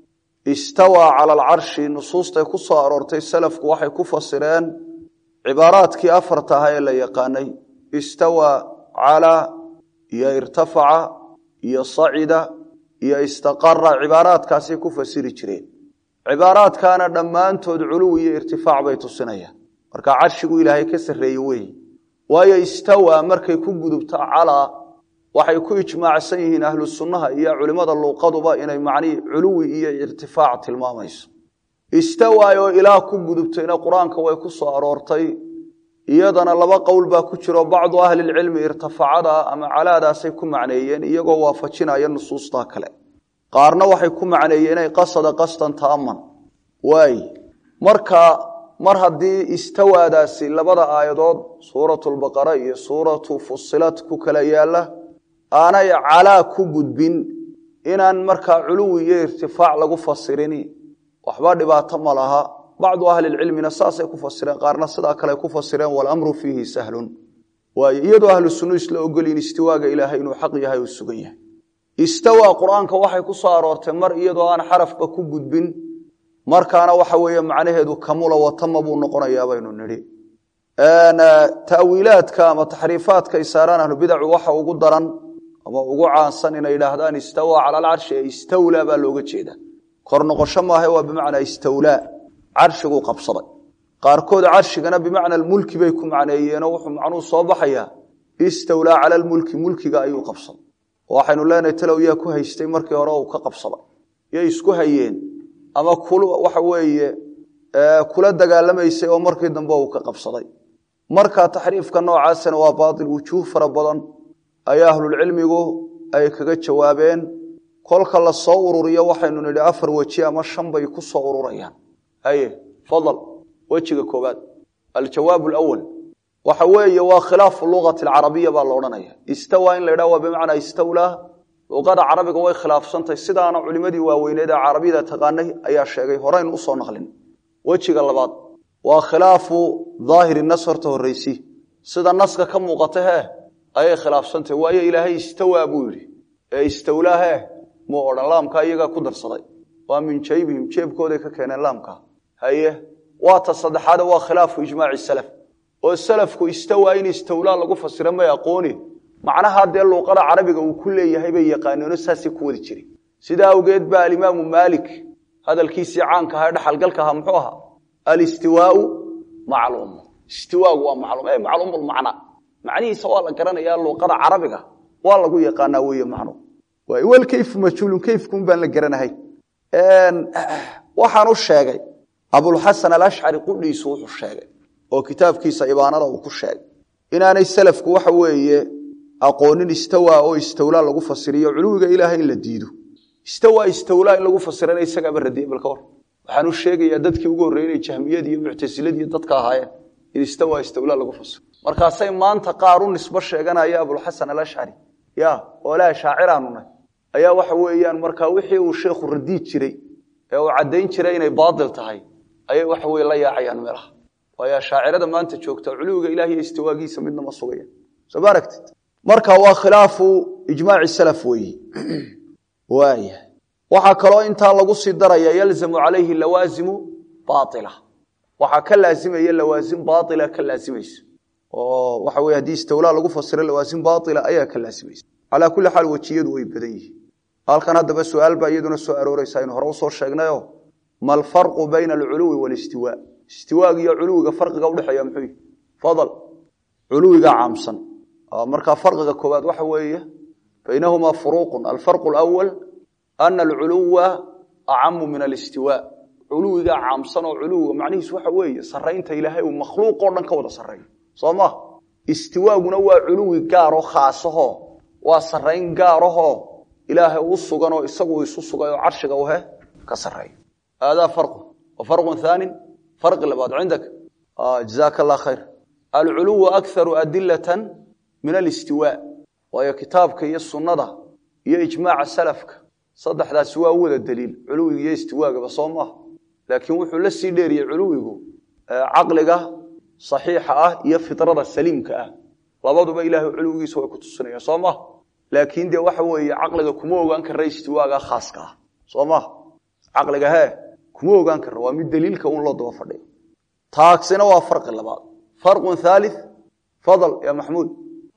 istawaa cala alcarshi nusuustay ku soo aroortay salafku waxay ku fasireen cibaaraadkii afarta ahaa ee la yaqaanay istawaa calaa iyo irtafaca iyo sacida iyo istaqara cibaaraadkaasay ku fasiri jireen cibaaraadkaana dhammaantood culuwi iyo irtifaac bay tusinayaan marka carshigu ilaahay ka sarreeye weeye waayo istawaa markay ku gudubto calaa waxay ku ijmaacsan yihiin ahlu sunnaha iyo culimmada luuqaduba inay macnihii culuwi iyo irtifaac tilmaamayso istawaay oo ilaah ku gudubtayna qur-aanka way ku soo aroortay iyadana laba qowl baa ku jiro bacdu ahlilcilmi irtifacada ama calaadaasay ku macneeyeen iyagoo waafajinaya nusuustaa kale qaarna waxay ku macneeyeen inay qasada qasdan taaman waay marka mar haddii istawaadaasi labada aayadood suuratu lbaqara iyo suuratu fusilat ku kala yaalla aanay calaa ku gudbin inaan markaa culuwi iyo irtifaac lagu fasirin waxba dhibaato ma laha bacdu ahlilcilmina saasay ku fasireen qaarna sidaa kale ku fasireen walamru fiihi sahlun waayo iyadoo ahlu sunnu isla ogolyiin istiwaaga ilaahay inuu xaq yahay uu sugan yahay istawaa qur-aanka waxay ku soo aroortay mar iyadoo aan xarafba ku gudbin markaana waxa weeye macnaheedu kamula watama buu noqonayaa baynu nidhi ta'wiilaadka ama taxriifaadka ay saaraan ahlubidacu waxa ugu daran ama ugu caansan inay idhaahdaan istawaa cala alcarshi ee istawlaa baa looga jeeda kor noqosho maaha waa bimacnaa istawlaa carshiguu qabsaday qaarkood carshigana bimacna mulki bay ku macneeyeenoo wuxuu macnuhu soo baxayaa istawlaa cala lmulki mulkiga ayuu qabsaday waxaynu leenahay talow yaa ku haystay markii hore uu ka qabsaday yay isku hayeen ama waxa weeye kula dagaalamaysay oo markii dambe uu ka qabsaday marka taxriifka noocaasana waa baatil wujuuh fara badan ayaa ahlulcilmigu ay kaga jawaabeen kolka la soo ururiyo waxaynu nidhi afar weji ama shan bay ku soo ururayaan haye fadal wejiga koobaad aljawaab alawal waxa weeye waa khilaafu lugati alcarabiya baa la odhanaya istawa in la ydhaha waa bimacnaa istawlaa luqada carabiga way khilaafsantahay sidaana culimadii waaweyneed ee carabiyada taqaanay ayaa sheegay horeynu usoo naqlin wejiga labaad waa khilaafu daahiri nas horta horreysi sida naska ka muuqata hee ayay khilaafsantahay waayo ilaahay istawaa buu yidhi ee istawlaa hee muu odhan laamka iyagaa ku darsaday waa min jaybihim jeebkooday ka keeneen laamka haye waa ta saddexaade waa khilaafu ijmaaci salaf oo salafku istawaa in istawlaa lagu fasira may aqooni macnaha dee luuqada carabiga uu ku leeyahay bay yaqaanoono saasay ku wadi jiray sidaa awgeed baa alimaamu maalik hadalkiisii caanka aha dhexalgalka ahaa muxuu ahaa alistiwaau macluum istiwaagu waa macluum e macluumulmacna macnihiisa waa la garanayaa luuqada carabiga waa lagu yaqaanaa weeye macnu walkayfu majhuulun kayfkun baan la garanahay waxaan u sheegay abulxasan alashcari qudhiisu wuxuu sheegay oo kitaabkiisa ibaanada uu ku sheegay inaanay salafku waxa weeye aqoonin istawa oo istawlaa lagu fasiriyo culuwiga ilaahay in la diido istawa istawlaa in lagu fasirana isagaaba radiyey balka war waxaan u sheegayaa dadkii ugu horreeyey inay jahmiyadii iyo muctasiladii dadka ahaayeen in istawa istawlaa lagu fasiro markaasay maanta qaar u nisbo sheeganaya abulxasan alashcari ya oolaa shaaciraanu nahy ayaa waxa weeyaan markaa wixii uu sheekhu radiid jiray ee uu caddayn jiray inay baatil tahay ayay waxa weye la yaacayaan meelaha waayo shaacirada maanta joogta culuwiga ilaah iyo istiwaagiisa midna ma sugayaan soo ma aragtid marka waa khilaafu ijmaaci salaf weeyi waaya waxaa kaloo intaa lagu sii daraya yalzamu calayhi lawaazimu baaila waxaa ka laazimaya lawaasim baaila ka laazimaysa oo waxa weye haddii istawlaa lagu fasiro lawaasim baaila ayaa ka laazimaysa calaa kulli xaal wejiyadu way badan yihiin halkan haddaba su-aal baa iyaduna soo arooreysa aynu hore usoo sheegnayo ma alfarqu bayna alculuwi walistiwaa istiwaaga iyo culuwiga farqiga udhexeeya muxuu yihi fadal culuwiga caamsan markaa farqiga koowaad waxa weeye baynahumaa furuuqun alfarqu alawal ana alculuwa acamu min alistiwaa culuwiga caamsan oo culuwiga macnihiisu waxa weeye saraynta ilaahay uu makhluuq oo dhan ka wada sarreeyo soo ma istiwaaguna waa culuwi gaaroo khaasaho waa sarayn gaarahoo ilaahay u sugan oo isagu isu sugay oo carshiga uhe ka sareeyo haadaa farqu wa farqun thaanin farqi labaad cindaka jazaaka allah khayr alculuwu akharu adilatan min alistiwaa waayo kitaabka iyo sunnada iyo ijmaaca salafka saddexdaasi waa u wada daliil culuwiga iyo istiwaagaba soo maaha laakiin wuxuu la sii dheeriyey culuwigu caqliga saxiixa ah iyo fitrada saliimka ah labaduba ilaahay culuwigiisa way ku tusinayaan soo maha laakiin dee waxa weeye caqliga kuma ogaan kara istiwaaga khaaska ah soo maha caqliga hee kuma ogaan kara waa mid daliilka un loo daba fadhiyo taagsina waa farqi labaad farqun thalith fadl ya maxmuud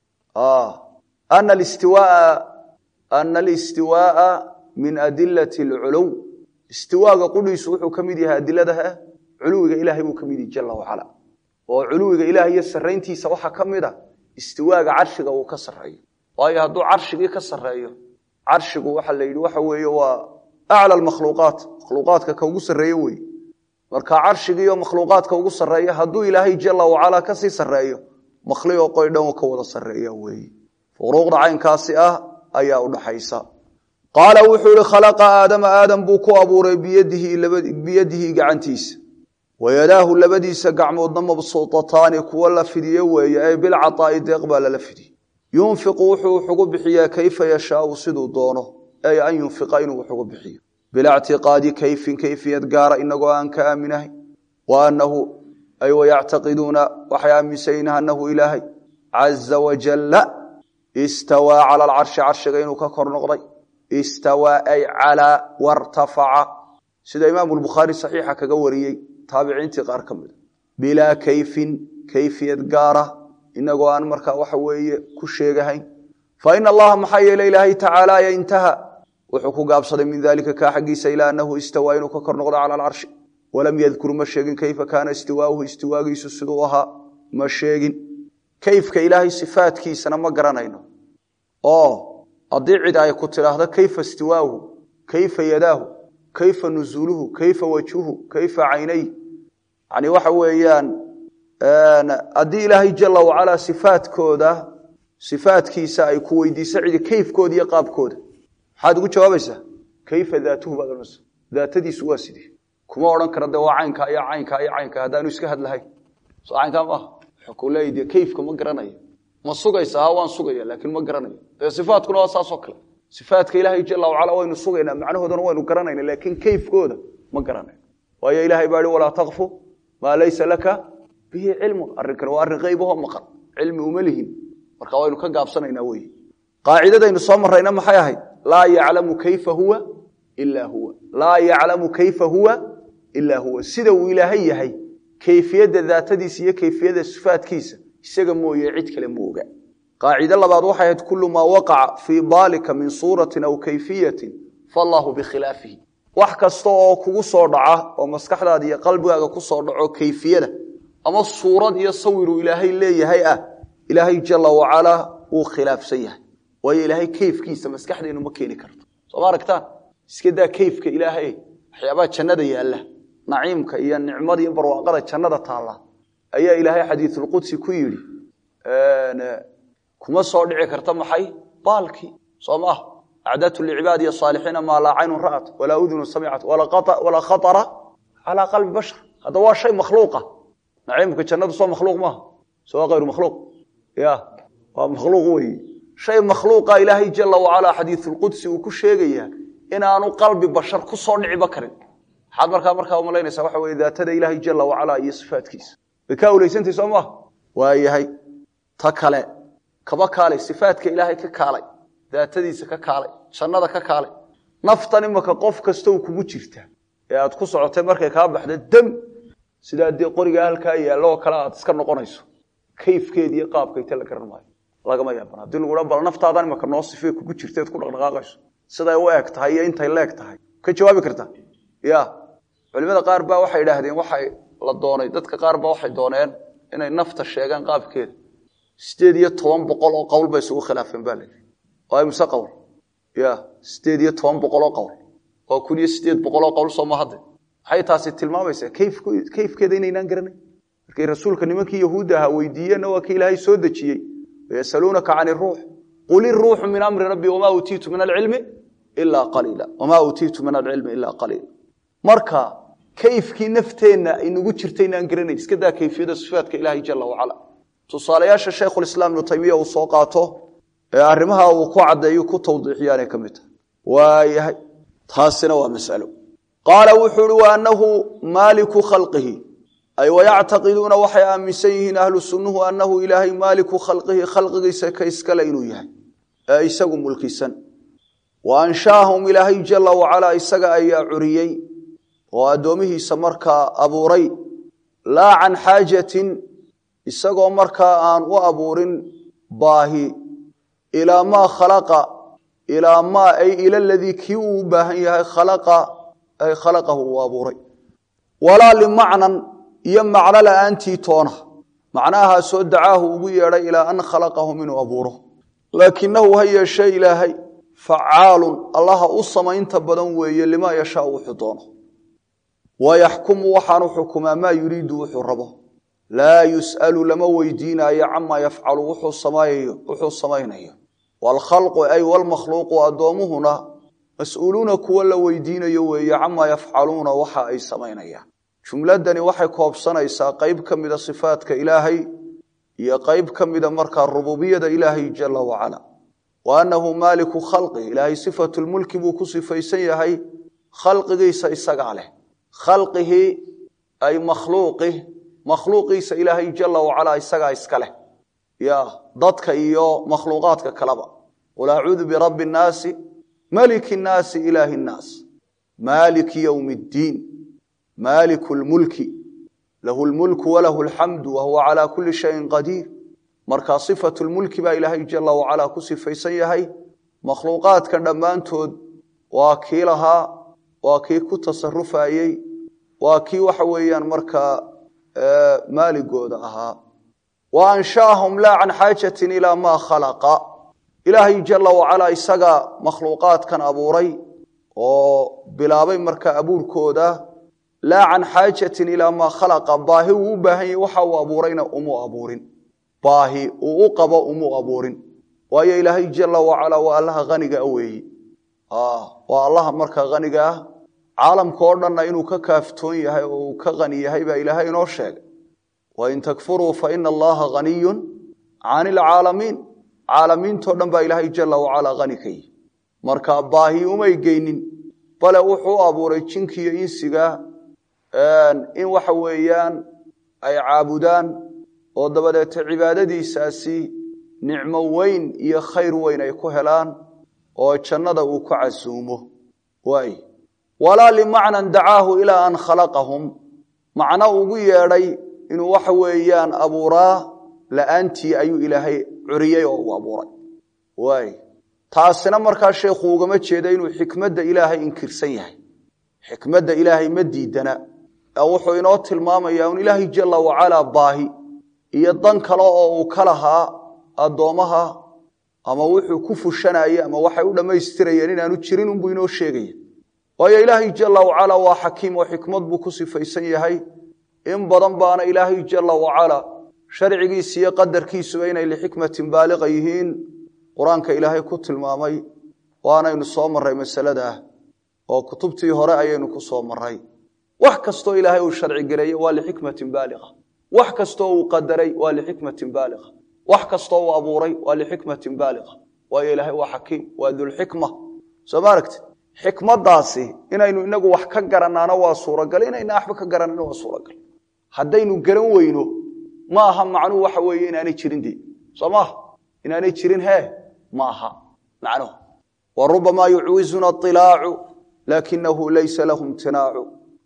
ana alistiwaa ana alistiwaaa min adilati alculuw istiwaaga qudhiisu wuxuu ka mid yahay adiladaha culuwiga ilaahay buu ka mid yahay jala wacala oo culuwiga ilahay iyo sarayntiisa waxaa ka mid a istiwaaga carshiga uu ka sareeyo waayo hadduu carshigii ka sareeyo carshigu waxa la yidhi waxa weeye waa acla makhluuqaat makhluuqaadka ka ugu sarreeye wey marka carshigiiyo makhluuqaadka ugu sarreeya hadduu ilaahay jala wacala kasii sareeyo makhliqo qoydhan ka wada sareeya weeye furuuqda caynkaasi ah ayaa udhaxaysa qaala wuxuu ihi khalaqa aadama aadam buu ku abuuray biyadihi gacantiisa wayadaahu labadiisa gacmoodna mabsuutataani kuwa la fidiye weeye ay bilcaaa'i deeq baa lala fidiye yunfiqu wuxuu wuxugu bixiyaa kayfa yashaau siduu doono ay an yunfiqa inuu wuxugu bixiyo bilaa ctiqaadi kayfin kayfiyad gaara inagoo aan ka aaminahay wa anahu ay wayactaqiduuna waxay aaminsayin anahu ilaahay caza wajalla istawaa cala alcarshi carshiga inuu ka kor noqday istawaa ay calaa wartafaca sida imaamu lbukhaari saxiixa kaga wariyey taabiciintii qaar ka mida bilaa kayfin kayfiyad gaara inagoo aan markaa waxa weeye ku sheegahayn fa ina allaha maxaa yeele ilaahay tacaala ya intaha wuxuu ku gaabsaday min dalika kaa xaggiisa ilaa anahu istawaa inuu ka kor noqdo cala alcarshi walam yadkur ma sheegin kayfa kaana istiwaauhu istiwaagiisu siduu ahaa ma sheegin kayfka ilaahay sifaadkiisana ma garanayno oo haddii cid ay ku tidhaahdo kayfa istiwaauhu kayfa yadaahu kayfa nuzuuluhu kayfa wajhuhu kayfa caynay yani waxa weeyaan haddii ilaahay jala wacalaa sifaadkooda sifaadkiisa ay ku weydiiso cidi kayfkooda iyo qaabkooda maxaad ugu jawaabaysaa kayfa daatuhu baad ohanaysa daatadiisu waa sidii kuma odhan kara de waa caynka iyo caynka iyo caynka haddaanu iska hadlahayn so caynkaa maaha wuxuu ku leeya de kayfka ma garanayo ma sugaysa ha waan sugaya laakiin ma garanayo dee sifaatkuna waa saasoo kale sifaatka ilaahay jala wacala waynu sugaynaa macnahoodana waynu garanayna laakiin kayfkooda ma garanayno waayo ilahay baa ihi walaa takfu maa laysa laka bihi cilmun arrinkan waa arrin qaybahoo maqan cilmi uma lihin marka waynu ka gaabsanaynaa wey qaacidadaynu soo marrayna maxay ahayd laa yaclamu kayfa huwa ilaa huwa laa yaclamu kayfa huwa ilaa huwa sida uu ilaahay yahay kayfiyadda daatadiisa iyo kayfiyadda sifaadkiisa isaga mooye cid kale ma oga qaacide labaad waxay ahayd kullu maa waqaca fii baalika min suuratin aw kayfiyatin fallaahu bikhilaafihi wax kasta oo kugu soo dhaca oo maskaxdaada iyo qalbigaaga ku soo dhaco kayfiyada ama suurad iyo sawiruu ilaahay leeyahay ah ilaahay jala wacalaa wuu khilaafsan yahay waayo ilaahay kayfkiisa maskaxdeennu ma keeni karto soo ma aragtaan iska daa kayfka ilaahay waxyaabaha jannada yaalla naciimka iyo nicmada iyo barwaaqada jannada taalla ayaa ilaahay xadiisulqudsi ku yidhi kuma soo dhici karta maxay baalkii soo maaha acdatu licibaadi asaalixiina maa laa caynun ra'at walaa udunu samicat walaa khatara calaa qalbi bashar hadda waa shay makhluuqa naciimka jannadu soo makhluuq maaha soo waa hayru makhluuq ya waa makhluuq weeye shay makhluuqa ilaahay jala wacalaa xadiisulqudsi uu ku sheegayaa inaanu qalbi bashar ku soo dhiciba karin maxaad markaa markaa umalaynaysaa waxa weye daatada ilaahay jala wacalaa iyo sifaatkiisa way kaa uleysantay soo maaha waayahay ta kale kaba kaalay sifaatka ilaahay ka kaalay daatadiisa ka kaalay jannada ka kaalay naftan imaka qof kasta u kugu jirta ee aad ku socotay markay kaa baxda dam sidaa dee qorigaa halkaa yaallo oo kale aad iska noqonayso kayfkeedi iyo qaabkayta la garan maayo lagama yaaban haddii lagu dha bal naftaadan imaka noo sifee kugu jirteed ku dhaqdhaqaaqayso siday u eg tahay iyo intay leeg tahay ka jawaabi karta ya culimada qaar baa waxay idhaahdeen waxay la doonay dadka qaar baa waxay dooneen inay nafta sheegaan qaabkeeda sideed iyo toban boqol oo qowl bay isugu khilaafeen baa layihi waa imse qowl ya sideed iyo toban boqol oo qowl waa kun iyo sideed boqol oo qowl sooma hadde maxay taasi tilmaamaysaa kayfkeeda inaynaan garanay markay rasuulka nimankii yahuudda ahaa weydiiyeenna waa kii ilaahay soo dejiyey wayasaluunaka can iruux qul iruuxu min amri rabbi wamaa uutiitu min alcilmi ilaa qaliila wamaa uutiitu min alcilmi ilaa qaliila marka kayfkii nafteenna inagu jirta inaan garanayn iska daa kayfiyada sifaadka ilaahay jala wacala tusaalayaasha shaykhulislaam ibnu taymiya uu soo qaato ee arrimaha uu ku caddeeyo ku tawdiixiyaanay ka mid tahay waayahay taasina waa masalo qaala wuxuu uhi wa annahu maaliku khalqihi ay wayactaqiduuna waxay aaminsan yihiin ahlu sunnuhu annahu ilaahay maaliku khalqihi khalqigiisa ka iskale inuu yahay ee isagu mulkisan wa anshaahum ilaahay jala wacalaa isaga ayaa curiyey oo addoomihiisa markaa abuuray laa can xaajatin isagoo markaa aan u abuurin baahi ilaa maa khalaqa ilaa maa ay ila ladii kii uu u baahan yahay khalaqa ay khalaqahu uu abuuray walaa limacnan iyo macno la'aantii toona macnahaasoo dacaahu ugu yeedhay ilaa an khalaqahum inuu abuuro laakinahu ha yeeshee ilaahay facaalun allaha u samaynta badan weeye limaa yashaa wuxuu doono wayaxkumu waxaanu xukumaa maa yuriidu wuxuu rabo laa yus'alu lama weydiinaayo camaa yafcalu wuxuu samaynayo waalkhalqu ay walmakhluuqu addoommuhuna mas-uuluuna kuwa la weydiinayo weeye camaa yafcaluuna waxa ay samaynayaan jumladani waxay koobsanaysaa qeyb ka mida sifaadka ilaahay iyo qeyb ka mida markaa rububiyada ilaahay jala wacala wa annahu maaliku khalqi ilaahay sifatulmulki buu ku sifaysan yahay khalqigiisa isagaa leh khalqihi ay makhluuqih makhluuqiisa ilaahay jala wacalaa isagaa iska leh ya dadka iyo makhluuqaadka kaleba qul acuudu birabbi nnaasi maliki nnaasi ilaahi nnaas maaliki yowmi ddiin maaliku lmulki lahu lmulku walahu alxamdu wahuwa calaa kulli shayin qadiir markaa sifatu lmulki baa ilaahay jala wacalaa ku sifaysan yahay makhluuqaadka dhammaantood waa kii lahaa waa kii ku tasarufayey waa kii waxa weeyaan markaa maaligooda ahaa wa anshaahum laa can xaajatin ilaa maa khalaqa ilaahay jala wacalaa isaga makhluuqaadkan abuuray oo bilaabay markaa abuurkooda laa can xaajatin ilaa maa khalaqa baahi uu u baahan yahy waxa uu abuurayna umuu abuurin baahi uu u qabo umuu abuurin waayo ilaahay jala wacalaa waa allaha haniga a weeyi waa allaha markaa haniga ah caalamka oo dhanna inuu ka kaaftoon yahay oo uu ka hani yahay baa ilaahay inoo sheegay wain takfuruu fa ina allaha haniyun can ilcaalamiin caalamiintoo dhan baa ilaahay jala wacalaa hani ka yihi marka baahi umay geynin bale wuxuu u abuuray jinkiiyo insiga in waxa weeyaan ay caabudaan oo dabadeeta cibaadadiisaasi nicmo weyn iyo khayr weyn ay ku helaan oo jannada uu ku casuumo waay walaa limacnan dacaahu ilaa an khalaqahum macno ugu yeedhay inuu waxa weeyaan abuuraa la'aantii ayuu ilaahay curiyey oo uu abuuray waay taasina markaa sheekhu ugama jeeda inuu xikmadda ilaahay inkirsan yahay xikmadda ilaahay ma diidana ee wuxuu inoo tilmaamayaa un ilaahay jalla wacalaa baahi iyo dan kale oo uu ka lahaa addoommaha ama wuxuu ku fushanayey ama waxay u dhammaystirayeen inaanu jirin unbuu inoo sheegaya waayo ilaahay jalla wacalaa waa xakiim oo xikmad buu ku sifaysan yahay in badan baana ilaahay jalla wacalaa sharcigiisa iyo qadarkiisuba inay lixikmatin baaliqa yihiin qur-aanka ilaahay ku tilmaamay waanaynu soo marray masaladah oo kutubtii hore ayaynu ku soo marray wax kastoo ilaahay uu sharci gareeye waa lixikmatin baaliqa wax kastoo uu qadaray waa lixikmatin baaliqa wax kastoo uu abuuray waa lixikmatin baaliqa waayo ilaahay waa xakiim waa dulxikma soo ma aragti xikmaddaasi inaynu inagu wax ka garanaano waa suuragal inayna waxba ka garanano waa suuragal haddaynu garan weyno ma aha macnuhu waxa weeye inaanay jirin de soo maaha inaanay jirin hee ma aha macnuhu wa rubamaa yucwizuna ilaacu laakinahu laysa lahu imtinaacu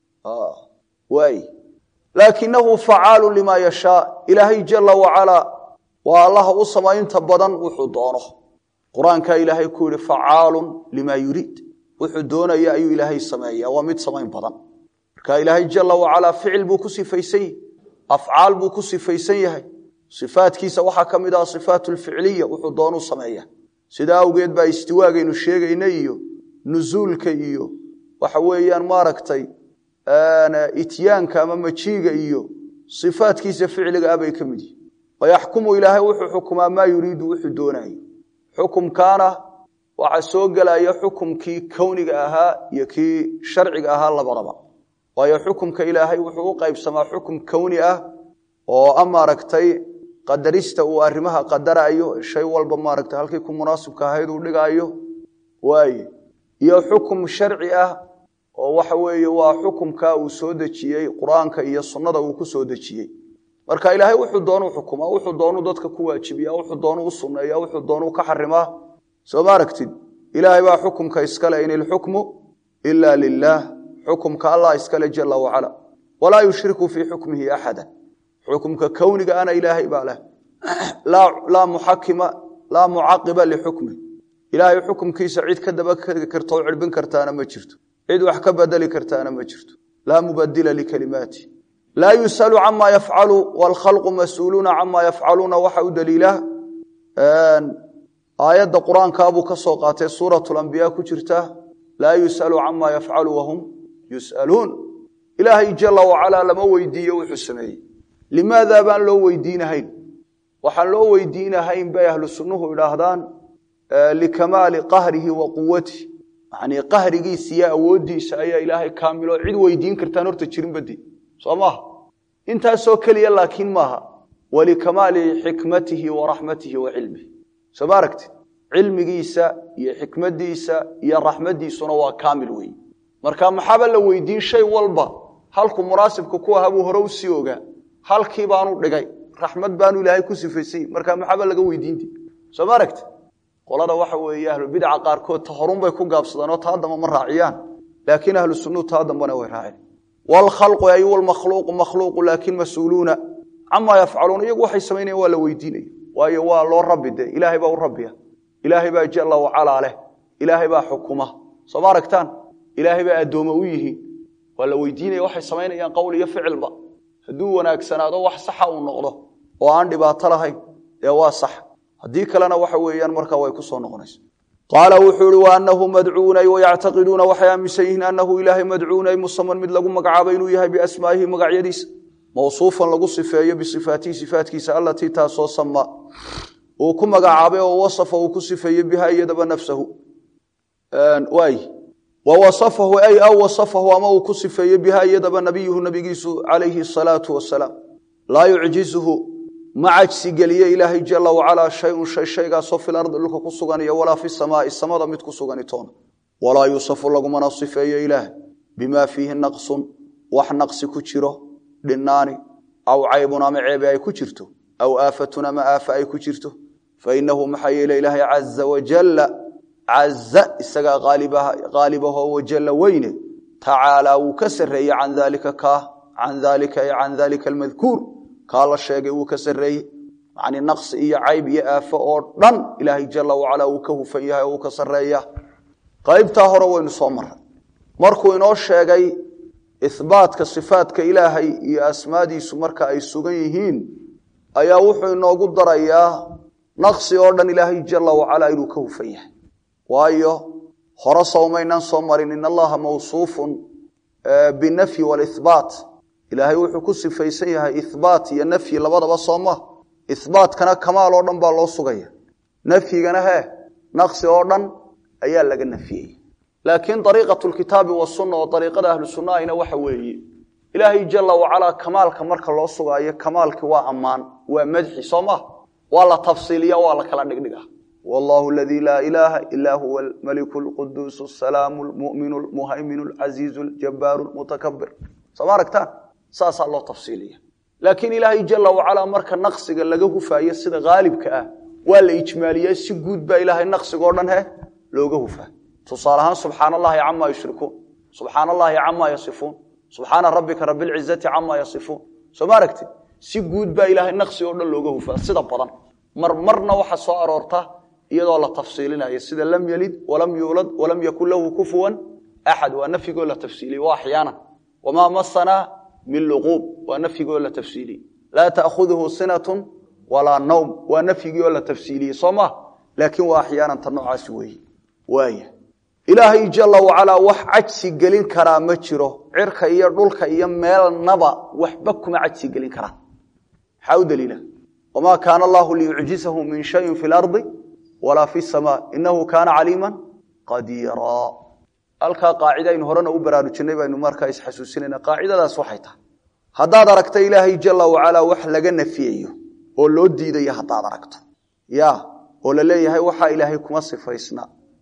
waay laakinahu facaalu lima yashaa ilaahay jala wacalaa waa allaha u samaynta badan wuxuu doono qur-aankaa ilaahay ku yihi facaalun lima yuriid wuxuu doonaya ayuu ilaahay sameeya waa mid samayn badan marka ilaahay jala wacalaa ficil buu ku sifaysan yahay afcaal buu ku sifaysan yahay sifaadkiisa waxaa ka mid ah sifaat lficliya wuxuu doonuu sameeya sidaa awgeed baa istiwaagaynu sheegayna iyo nuzuulka iyo waxa weeyaan maaragtay ityaanka ama majiiga iyo sifaadkiisa ficliga ah bay ka mid yihin wayaxkumu ilaahay wuxuu xukumaa maa yuriidu wuxuu doonayo xukumkaana waxaa soo gelaya xukumkii kowniga ahaa iyo kii sharciga ahaa labadaba waayo xukumka ilaahay wuxuu u qaybsamaa xukum kowni ah oo a maaragtay qadarista uu arrimaha qadarayo shay walba maaragtay halkii ku munaasibka ahayd uu dhigaayo waaye iyo xukum sharci ah oo waxa weeye waa xukumka uu soo dejiyey qur-aanka iyo sunnada uu ku soo dejiyey marka ilaahay wuxuu doonuu xukumaa wuxuu doonuu dadka ku waajibiya wuxuu doonuu u sunneeya wuxuu doonuu ka xarimaa soo ma aragtid ilaahay baa xukumka iskale in ilxukmu ila lilaah xukumka allah iskale jala wacala walaa yushriku fii xukmihi axada xukumka kowniga ana ilaahay baa leh laa muxakima laa mucaqiba lixukmi ilaahay xukumkiisa cid ka daba karta oo cirbin kartaana ma jirto cid wax ka bedeli kartaana ma jirto laa mubadila likalimaati laa yusalu cama yafcalu waalkhalqu mas-uuluuna cama yafcaluuna waxa u daliila aayadda qur-aankaabuu ka soo qaatay suurat lambiya ku jirta laa yusalu cama yafcalu wahum yusaluun ilaahay jala wacalaa lama weydiiyo wuxuu sameeyey limaada baan loo weydiinahayn waxaan loo weydiinahayn bay ahlu sunnuhu idhaahdaan likamaali qahrihi wa quwatihi yani qahrigiisa iyo awooddiisa ayaa ilaahay kaamilo cid weydiin kartaan horta jirin bade soo maaha intaasoo keliya laakiin maaha walikamaali xikmatihi wa raxmatihi wa cilmihi soo ma aragti cilmigiisa iyo xikmadiisa iyo raxmadiisuna waa kaamil wey marka maxaaba la weydiin shay walba halku munaasibka ku ahaa buu hore u sii ogaa halkii baanu dhigay raxmad baanu ilaahay ku sifaysay marka maxaaba laga weydiinti soo ma aragti qolada waxa weeye ahlubidca qaarkood ta horunbay ku gaabsadaan oo taa damba ma raaciyaan laakiin ahlu sunnuhu taa dambana way raaceen waalkhalqu ay walmakhluuqu makhluuqu laakiin mas-uuluuna camaa yafcaluuna iyagu waxay samaynayan waa la weydiinaya waayo waa loo rabbi de ilaahay baa u rabbiya ilaahay baa jalla wacalaa leh ilaahay baa xukuma soo ma aragtaan ilaahay baa addoome u yihiin waa la weydiinaya waxay samaynayaan qowl iyo ficilba hadduu wanaagsanaado wax saxa uu noqdo oo aan dhibaato lahayn dee waa sax haddii kalena waxa weeyaan markaa way ku soo noqonaysa qaala wuxuu ihi waanahu madcuunay wayactaqiduuna waxay aaminsan yihiin anahu ilaahay madcuunay musaman mid lagu magacaabo inuu yahay biasmaa'ihi magacyadiisa mawsuufan lagu sifeeyo bisifaatihi sifaatkiisa allatii taasoo sama uu ku magacaabay oo wasafa uu ku sifeeyey biha iyadaba nafsahu waay wawasafahu ay aw wasafahu ama uu ku sifeeyey biha iyadaba nabiyuhu nabigiisu calayhi asalaatu wasalaam laa yucjizuhu ma cajsi geliye ilaahay jala wacalaa shayun shay shaygaasoo fil ardi dhulka ku sugan iyo walaa fi samaai samada mid ku sugani toona walaa yuusafu lagumana sifeeyo ilaah bimaa fiihi naqsun wax naqsi ku jiro dhinaani aw caybun ama ceebe ay ku jirto aw aafatun ama aafa ay ku jirto fainahu maxaa yeele ilaahay caza wajalla caza isagaa qaalibahoo wajalla weyne tacaalaa wuu ka sarreeye can daalika kaa can daalika ay can daalika almadkuur kaa la sheegay wuu ka sarreeyey yacni naqsi iyo cayb iyo aafo oo dhan ilaahay jala wacalaa uu ka hufan yahay oo uu ka sarreeya qaybtaa hore waynu soo maray markuu inoo sheegay ihbaatka sifaadka ilaahay iyo asmaadiisu marka ay sugan yihiin ayaa wuxuu inoogu darayaa naqsi oo dhan ilaahay jala wacalaa inuu ka hufan yahay waayo hore sowmaynaan soo marin in allaha mawsuufun binafyi walibaat ilaahay wuxuu ku sifaysan yahay ihbaat iyo nafyi labadaba sooma ihbaatkana kamaal oo dhan baa loo sugaya nafyigana he naqsi oo dhan ayaa laga nafiyey laakiin ariiqatu lkitaabi wasunna oo ariiqada ahlu sunnahina waxa weeye ilaahay jala wacalaa kamaalka marka loo sugaayo kamaalkii waa ammaan waa madxi soo ma waa la tafsiiliya waa la kala dhigdhiga wallahu aladii laa ilaaha ilaa huwa almaliku lquduus asalaamu lmuminu lmuhayminu lcasiizu ljabaaru lmutakabir sooma aragtaan saasaa loo tafsiiliya laakiin ilaahay jala wacalaa marka naqsiga laga hufaayo sida haalibka ah waa la ijmaaliye si guud baa ilaahay naqsigoo dhan he looga hufaa tusaale ahaan subxaan allahi camaa yushrikuun subxaan allahi camaa yasifuun subxaana rabbika rabilcizati camaa yasifuun soo ma aragtid si guud baa ilaahay naqsi oo dhan looga hufaa sida badan marmarna waxa soo aroorta iyadoo la tafsiilinayo sida lam yelid walam yuulad walam yakun lahu kufuwan axad waa nafyigoo la tafsiiliye waa axyaana wamaa masanaa min luquub waa nafyigoo la tafsiiliyey laa ta'khuduhu sinatun walaa nawm waa nafyigii oo la tafsiiliyey soo ma laakiin waa axyaanan ta noocaasi weeye waaya ilaahay jala wacalaa wax cajsi gelin karaa ma jiro cirka iyo dhulka iyo meelnaba waxba kuma cajsi gelin karaan maxaa u daliila wamaa kaana allahu liyucjizahu min shayin fi lardi walaa fi samaa inahu kaana caliima qadiira halkaa qaacida aynu horena u baraarujinay baynu markaa isxasuusinayna qaacidadaas waxay tahay haddaad aragto ilaahay jala wacalaa wax laga nafiyayo oo loo diidayo haddaad aragto ya oo la leeyahay waxaa ilaahay kuma sifaysna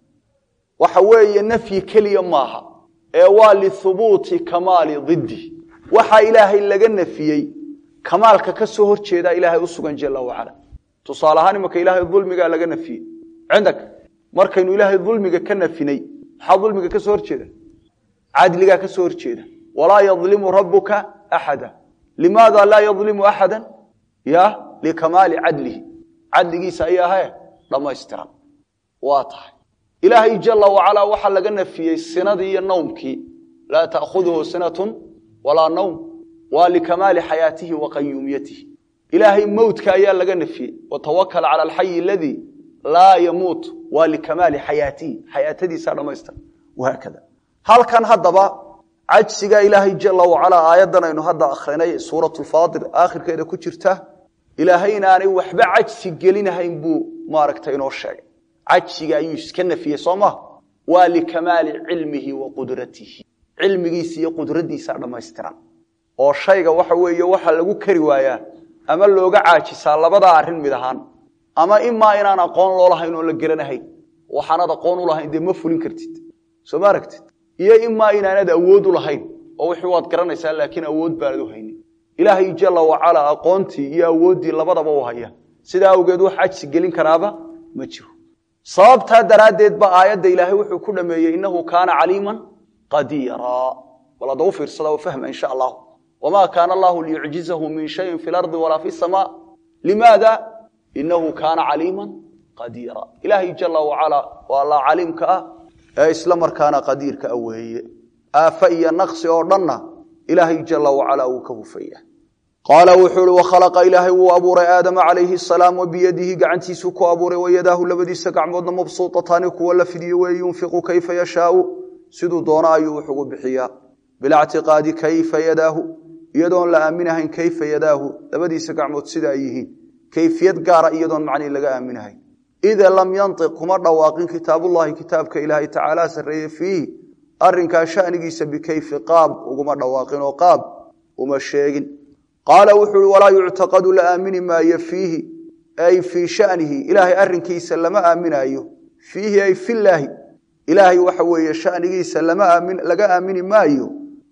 waxa weeye nafyi keliya maaha ee waa lihubuuti kamaali diddi waxaa ilaahay laga nafiyey kamaalka ka soo hor jeedaa ilaahay u sugan jala wacala tusaale ahaan imaka ilaahay dulmigaa laga nafiyey cindak markaynu ilaahay dulmiga ka nafinay maxaa dulmiga ka soo horjeeda cadligaa ka soo horjeeda walaa yadlimu rabuka axada limaada laa yadlimu axada ya likamaali cadlihi cadligiisa ayaa he dhammaystiran waa tahay ilaahay jala wacalaa waxaa laga nafiyey sinadii iyo nawmkii laa ta'khuduhu sinatun walaa nawm waa likamaali xayaatihi wa qayuumiyatihi ilaahay mowtka ayaa laga nafiyey watawakal cala alxayi aladii laa yamuut waa likamaali xayaatihi xayaatadiisaa dhammaystiran wahaakada halkan haddaba cajsiga ilaahay jala wacalaa aayaddan aynu hadda akhrinay suurat lfaatir aakhirkeeda ku jirta ilaahay inaanay waxba cajsi gelinahayn buu maaragta inoo sheegay cajsiga ayuu iska nafiyey soo ma waa likamaali cilmihi wa qudratihi cilmigiisa iyo qudradiisaa dhammaystiran oo shayga waxa weeye waxa lagu kari waayaa ama looga caajisaa labadaa arrin mid ahaan ama imaa inaan aqoon loo lahayn oon la geranahayn waxaanad aqoon u lahayn dee ma fulin kartid soo ma aragtid iyo imaa inaanad awood u lahayn oo wixii waad garanaysaa laakiin awood baanad u haynin ilaahay jala wacalaa aqoontii iyo awooddii labadaba u haya sidaa awgeed wax cajsi gelin karaaba ma jiro sababtaa daraaddeed ba aayadda ilaahay wuxuu ku dhameeyey innahu kaana caliiman qadiira bal hadda u fiirsada oo fahma insha allahu wamaa kaana allahu liyucjizahu min shayin fi lardi walaa fi samaa limaada inahu kaana caliiman qadiira ilaahay jala wacalaa waa allah caliimka ah ee isla markaana qadiirka ah weeye aafa iyo naqsi oo dhanna ilaahay jala wacalaa wuu ka hufaya qaala wuxuu ihi wakhalaqa ilaahay wuu abuuray aadama calayhi asalaam wa biyadihi gacantiisuu ku abuuray wayadaahu labadiisa gacmoodna mabsuutataani kuwa la fidiyo weeye yunfiqu kayfa yashaau siduu doono ayuu wax ugu bixiyaa bilactiqaadi kayfa yadaahu iyadoon la aaminahayn kayfa yadaahu labadiisa gacmood sida ay yihiin kayfiyad gaara iyadoon macnii laga aaminahayn ida lam yantiq kuma dhawaaqin kitaabullahi kitaabka ilaahay tacaala sarreeye fiihi arrinkaa shanigiisa bikayfi qaab uguma dhawaaqin oo qaab uma sheegin qaala wuxuu uhi walaa yuctaqadu la aamini maayo fiihi ay fii shanihi ilaahay arrinkiisa lama aaminaayo fiihi ay filaahi ilaahay waxa weeye shanigiisa laga aamini maayo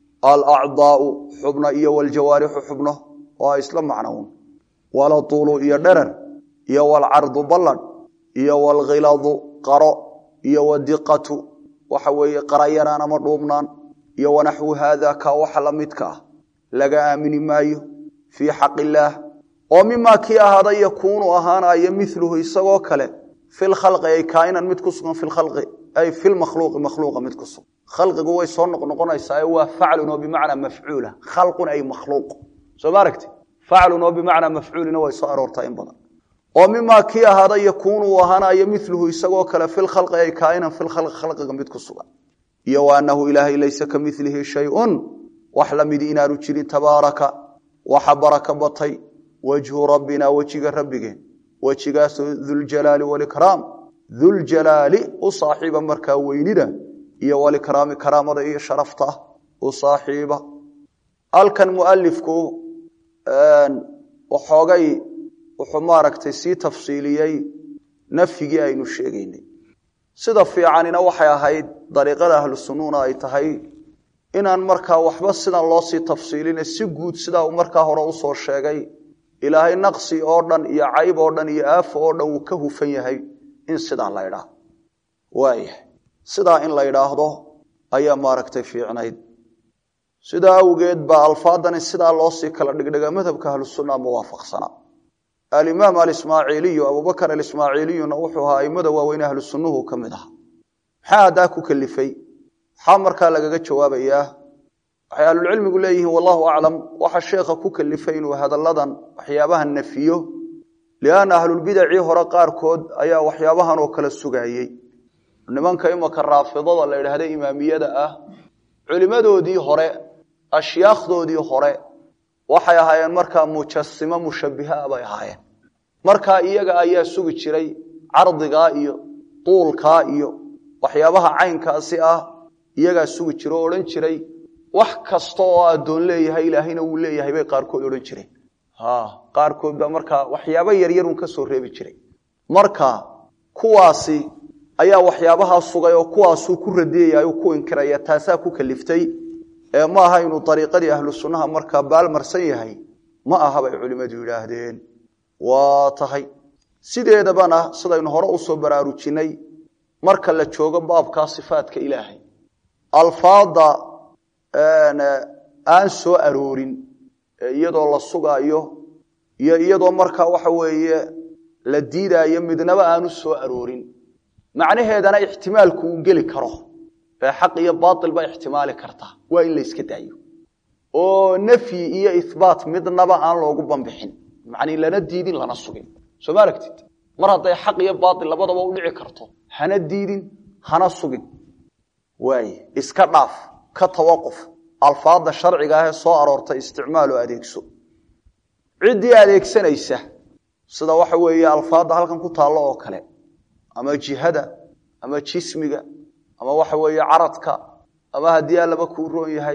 alacdaau xubno iyo waljawaarixu xubno waa isla macnown walatuulu iyo dherer iyo walcardu balladh iyo walkhiladu qaro iyo wadiqatu waxa weeye qarayaraan ama dhuubnaan iyo wanaxwu haada ka waxa la midka ah laga aamini maayo fii xaq illaah oo mimaa kii ahaaday yakuunu ahaanayo miluhu isagoo kale fi lkhalqi ay kaainan mid ku sugan fi lkhalqi ay fi lmakhluuqi makhluuqa mid ku sugan khalqigu way soo noqnoqonaysaa waa faclun oo bimacnaa mafcuula khalqun ay makhluuq soo ma aragti faclun oo bimacnaa mafcuulina way soo aroortaa in badan oo mimaa kii ahaada yakuunu uu ahaanayo miluhu isagoo kale fi lkhalqi ay kaainan fi lkhalqi khalqiga mid ku sugan iyo wa anahu ilaahay laysa ka milihi shayun wax lamidi inaanu jirin tabaaraka waxa baraka batay wajhu rabbina wejiga rabbigeen wejigaasoo duljalaali walikraam duljalaali u saaxiiba markaa weynida iyo walikraami karaamada iyo sharafta u saaxiiba halkan mualifku waxoogay wuxuu maaragtay sii tafsiiliyey nafyigii aynu sheegaynay sida fiicanina waxay ahayd dariiqada ahlu sunnuna ay tahay inaan markaa waxba sidan loo sii tafsiiline si guud sidaa uu markaa hore usoo sheegay ilaahay naqsi oo dhan iyo cayb oo dhan iyo aafo oo dhan uu ka hufan yahay in sidaa la ydhaah waayahay sidaa in la ydhaahdo ayaa maaragtay fiicnayd sidaa awgeed baa alfaadani sidaa loosii kala dhigdhiga madhabka ahlusunna muwaafaqsana alimaam alismaaciiliyu abubakar alismaaciiliyuna wuxuu ahaa aimada waaweyn ahlu sunnuhu ka mid aha maxaa haddaa ku kalifay maxaa markaa lagaga jawaabayaa waxay ahlulcilmigu leeyihiin wallahu aclam waxa sheekha ku kalifay inuu hadalladan waxyaabaha nafiyo lianna ahlulbidacii hore qaarkood ayaa waxyaabahan oo kale sugaayey nimanka imaka raafidada la idhaahda imaamiyada ah culimmadoodii hore ashyaakhdoodii hore waxay ahaayeen markaa mujasimo mushabbihaa bay ahaayeen markaa iyaga ayaa sugi jiray cardigaa iyo duulkaa iyo waxyaabaha caynkaasi ah iyagaa sugi jira oo odhan jiray wax kasta oo addoon leeyahay ilaahayna wuu leeyahay bay qaarkood odhan jireen qaarkood baa markaa waxyaabo yaryarun ka soo reebi jiray marka kuwaasi ayaa waxyaabahaa sugay oo kuwaasuu ku radiyaya u ku inkiraya taasaa ku kaliftay ee ma aha inuu ariiqadii ahlu sunnaha markaa baalmarsan yahay ma aha bay culimmadu yidhaahdeen waa tahay sideedabana sidaynu hore usoo baraarujinay marka la joogo baabkaa sifaadka ilaahay alfaada aan soo aroorin iyadoo la sugaayo iyo iyadoo markaa waxa weeye la diidaayo midnaba aanu soo aroorin macnaheedana ixtimaalku uu geli karo ee xaq iyo baail ba ixtimaali karta waa in la yska daayo oo nafyi iyo ihbaat midnaba aan loogu bambixin macnii lana diidin lana sugin soo ma aragtid mar hadday xaq iyo baail labadaba u dhici karto hana diidin hana sugin waay iska dhaaf ka tawaquf alfaada sharciga ahee soo aroortay isticmaalo adeegso ciddii adeegsanaysa sida waxa weeye alfaadda halkan ku taallo oo kale ama jihada ama jismiga ama waxa weeye caradka ama haddii allaba kuu roon yahay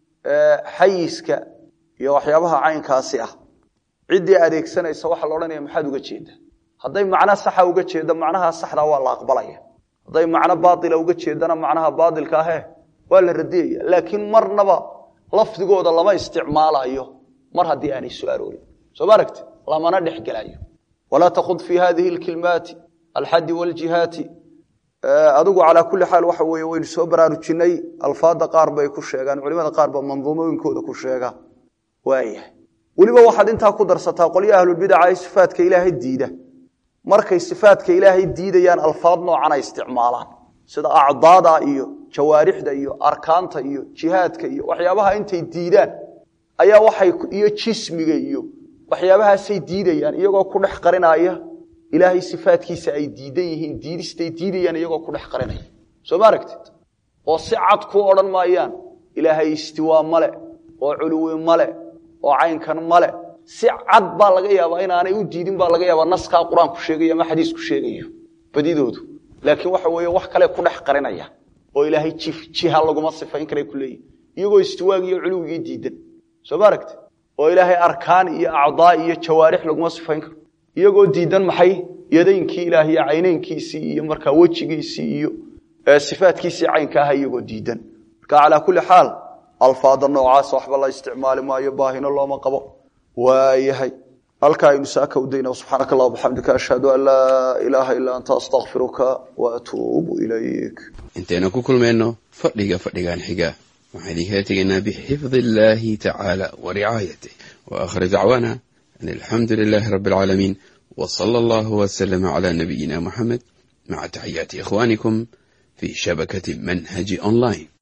xayiska iyo waxyaabaha caynkaasi ah ciddii adeegsanaysa waxaa la odhanaya maxaad uga jeeda hadday macno saxa uga jeeddo macnaha saxda waa la aqbalaya hadday macno baaila uga jeedana macnaha baailka ahe waa la radiyaya laakiin marnaba lafdigooda lama isticmaalayo mar haddii aanay soo aroorin soo ma aragti lamana dhex gelayo walaa takud fi hadihi lkilmaati alxadi wljihaati adigu calaa kulli xaal waxa weeye waynu soo baraarujinay alfaada qaar bay ku sheegaan culimada qaar ba manduumooyinkooda ku sheega waayahay weliba waxaad intaa ku darsataa qolyo ahlulbidaca ee sifaadka ilaahay diida markay sifaadka ilaahay diidayaan alfaad noocan ay isticmaalaan sida acdaada iyo jawaarixda iyo arkaanta iyo jihaadka iyo waxyaabaha intay diidaan ayaa waxay iyo jismiga iyo waxyaabahaasay diidayaan iyagoo ku dhex qarinaya ilaahay sifaadkiisa ay diidan yihiin diidistay diidayaan iyagoo ku dhex qarinaya soo ma aragtid oo si cad ku odhan maayaan ilaahay istiwaa male oo culuwi male oo caynkan male si cad baa laga yaabaa inaanay u diidin baa laga yaabaa naskaa qur-aanku sheegayo ama xadiisku sheegayo badidoodu laakiin waxa weeye wax kale ku dhex qarinaya oo ilaahay jiha laguma sifayn karay ku leeyihin iyagoo istiwaagii iyo culuwigii diidan soo ma aragtid oo ilaahay arkaan iyo acdaa iyo jawaarix laguma sifayn karo iyagoo diidan maxay yadaynkii ilaah iyo caynaynkiisii iyo markaa wejigiisii iyo sifaadkiisii caynka aha iyagoo diidan marka calaa kulli xaal alfaada noocaas waxba la isticmaali maayo baahino looma qabo waayahay halkaa aynu saaka u dayna subxaanaka allah bxamdika ashhadu an laa ilaaha ilaa anta astakfiruka wa atuubu ilayk intaynu ku kulmayno fadhiga fadhigan xiga waxaan idinkala tegaynaa bixifdi illaahi tacaala wa ricaayatih wa aakhir dacwaana alxamdu lilaahi rabbi alcaalamiin w sala allahu wslama cla nabiyina muxamed maca taxiyaati ikhwanikum fi shabakati manhaji online